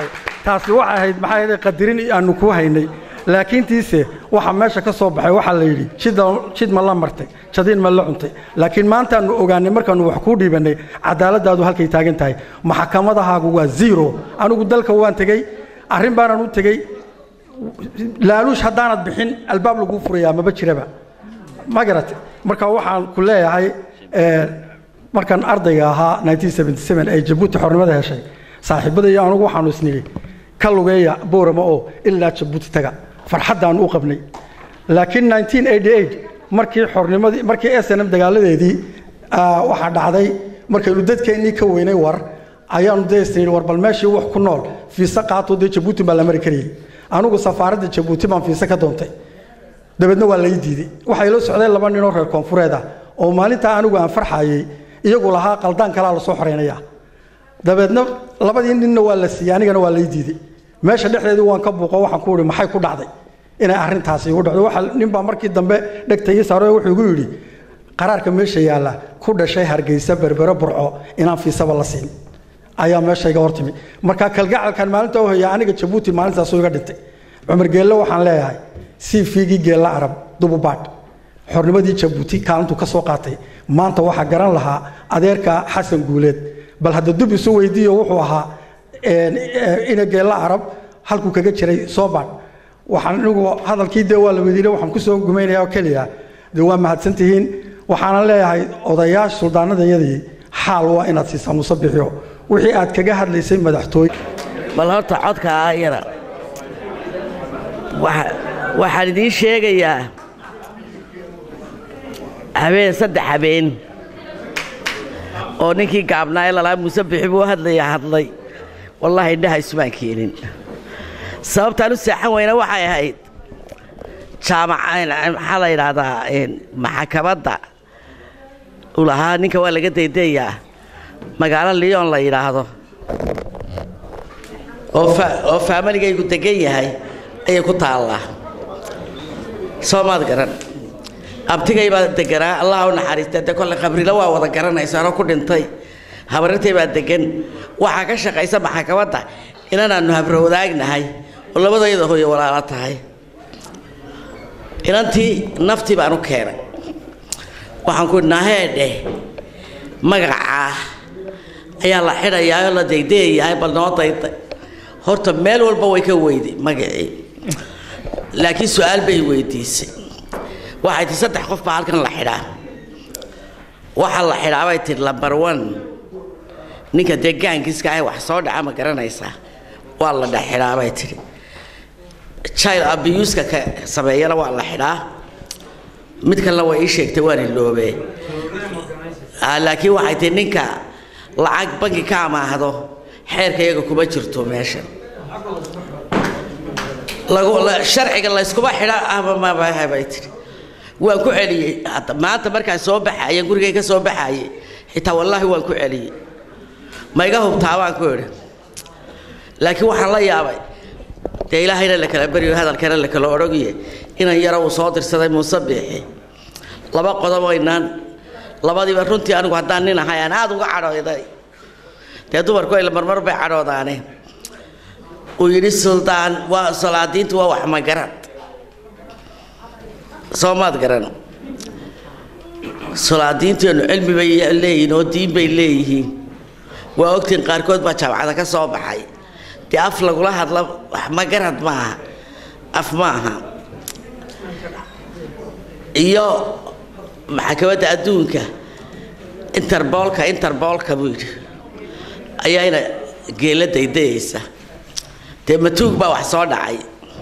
taasi waxay ahayd maxay ahayd qadirin aanu ku haynay laakiintiise waxa meesha ka soo baxay waxaa la yidhi jid ma la martay jadiin ma la cuntay laakiin maantaanu ogaanay markaanu wax kuu dhiibannay cadaaladaadu halkay taagan tahay maxkamadahaagu waa zero anigu dalka waan tegey arrin baanaan u tegey laaluush haddaanad bixin albaab laguu furayaa maba jiraba ma garat marka waxaan ku leeyahay markaan ardayga ahaa ee jabuuti xornimada heshay saaxiibada iyo anugu waxaanu isnidhi ka lugeeya boorama oo ilaa jabuuti taga farxaddaanu u qabnay laakiin markii xornimadii markii snm dagaaladeedii waxaa dhacday markaynu dadkeennii ka weynay war ayaanu dee isnidhi war bal meeshii wax ku nool fiise qaato dee jabuuti baa la mari karayay anugu safaaradda jabuuti baan fiise ka doontay dabeedna waa lay diiday waxay la socdeen laba ninoo reer koonfureed ah oo maalintaa anigu aan farxayey iyagu lahaa qaldaan kalaa lasoo xoraynayaa dabeedna labadii ninna waa la siiyey anigana waa lay diiday meesha dhexdeedii waan ka buuqo waxaan ku ihi maxay ku dhacday inay arrintaasi igu dhacdo waxa ninbaa markii dambe dhegta ii saaro wuxuu igu yidhi qaraarka meesha yaalla ku dhashay hargeysa berbere burco inaan fiisaba la siin ayaa meesha iga hortimi marka kalgacalkan maalinta u haya aniga jabuuti maalintaasuu iga dhintay cumar geelle waxaan leeyahay cvgii geella arab dububaadh xornimadii jabuuti kaalintuu ka soo qaatay maanta waxaa garan lahaa adeerka xasan guuleed bal hadda dub isu weydiiyo wuxuu ahaa ina geella arab halkuu kaga jiray soobaan waxaan anigu hadalkii dee waa la weydiinay waxaan ku soo gumaynaya oo keliya dee waa mahadsantihiin waxaanan leeyahay odayaasha suldaanadayadii xaal waa inaad siisaa musabixiyo wixii aad kaga hadlaysay madaxtooye bal horta codka ah yara waxaan idiin sheegayaa habeen saddex habeen oo ninkii gaabnaa ee lalaa muuse bixi buu hadlaya hadlay wallaahi indhaha isumaan keenin sababtaan u seexan weyna waxay ahayd jaamaca maxaa la yidhaahdaa maxakamadda uu lahaa ninka waa laga daydayaa magaalo lyon la yidhaahdo oo faamiligaygu degan yahay ayay ku taallaa soo maad garan abtigay baa deganaa allah u naxariista de kolle khabrilo waa wada garanaysa anoo ku dhintay habarirtay baa degan waxaa ka shaqaysa maxakamadda inanaannu habro wadaagnahay oo labadayada hooyo walaalo tahay inantii naftii baan u keenay waxaan ku naheedheh magacaa ayaa la xidhayaa oo la daydayayahay bal noo dayday horta meel walba way ka weyday magacii laakiin su-aal bay weydiisay waxay tii saddex qof baa halkan la xidhaa waxaa la xidhaa bay tihi lambar one ninka dee gaankiiska ah wax soo dhaca ma garanaysaa waa la dhex xidhaa bay tihi child abuska ka sameeyana waa la xidhaa mid kalena way ii sheegtay waan iloobee laakiin waxay tihi ninka lacag banki ka amaahdo xeerka iyaga kuma jirto meesha sharciga layskuma xidha ahmamabah bay tihi waan ku celiyey maanta markaan soo baxaye gurigay ka soo baxaye xitaa wallaahi waan ku celiyey ma iga hubtaa baan ku idhi laakiin waxaan la yaabay dee ilaahayna la kala beryo hadalkana la kala odhogiye inan yaro uu soo dirsaday muuse biixi laba qodob inaan labadiiba runtii anigu haddaan nin ahay aan aada uga cadhooday dee dumarku ay marmar bay cadhoodaane uu yidhi suldaan waa salaadiintu waa wax magarad soo maad garan salaadiinteenu cilmi bay leeyihiin oo diin bay leeyihiin waa ogtiin qaarkood baa jaamacada ka soo baxay dee af lagula hadla wax magarad maaha af maaha iyo maxkamadda adduunka interboolka interboolka buu yidhi ayaana geela daydayaysa dee matuug baa wax soo dhacay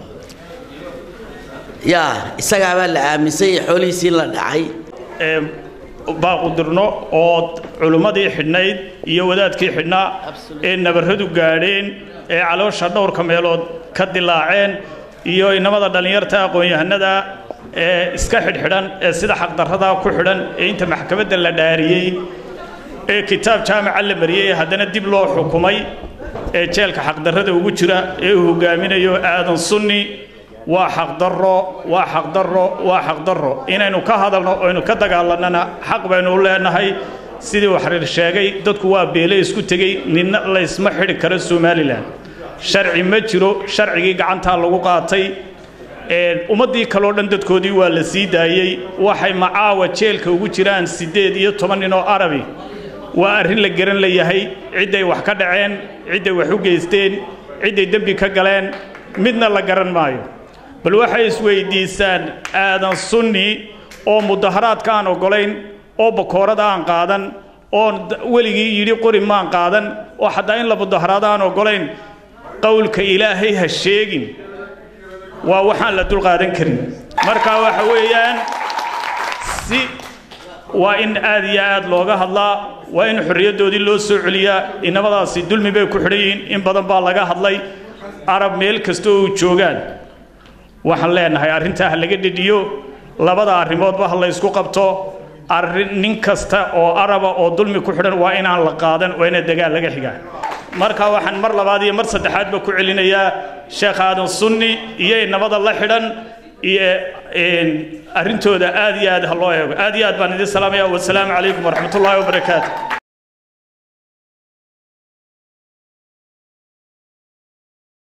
yaa isagaabaa la aaminsan iyo xoolihiisii la dhacay baaqudirno oo culummadii xidhnayd iyo wadaadkii xidhnaa ee nabarradu gaadheen ee caloosha dhowrka meelood ka dilaaceen iyo inamada dhallinyarta aqoon-yahanada ee iska xidhxidhan ee sida xaqdarradaa ku xidhan ee inta maxkamadda la dhaariyey ee kitaab jaamaca la mariyey ee haddana dib loo xukumay ee jeelka xaqdarrada ugu jira ee uu hogaaminayo aadan sunni waa xaqdarro waa xaqdarro waa xaqdarro inaynu ka hadalno oynu ka dagaalannana xaq baynu u leenahay sidii uu xariir sheegay dadku waa beele isku tegey ninna laysma xidhi karo somalilan sharci ma jiro sharcigii gacantaa lagu qaatay ummaddii kaleo dhan dadkoodii waa la sii daayey waxay macaawa jeelka ugu jiraan siddeed iyo toban nin oo arabi waa arrin la garan layahay cidday wax ka dhaceen cidday wax u geysteen cidday dembi ka galeen midna la garan maayo bal waxay isweyddiisaan aadan sunni oo mudaharaadka aan oggolayn oo bakoorada aan qaadan oo weligii yidhi qori maan qaadan oo xataa in la mudaharaado aan oggolayn qowlka ilaahay ha sheegin waa waxaan la dulqaadan karin marka waxa weeyaan si waa in aad iyo aad looga hadlaa waa in xorriyaddoodii loo soo celiyaa inamadaasi dulmi bay ku xidhan yihiin in badan baa laga hadlay arab meel kasta oo joogaan waxaan leenahay arrintaa ha laga dhedhiyo labada arrimoodba ha la ysku qabto arrin nin kasta oo araba oo dulmi ku xidhan waa inaan la qaadan waa ina dagaal laga xigaa marka waxaan mar labaad iyo mar saddexaadba ku celinayaa sheekh aadan sunni iyo inamada la xidhan iyo arrintooda aad iyo aad ha loo eego aad iyo aad baan idin salaamaya wasalaamu calaykum waraxmatullaahi wabarakaatu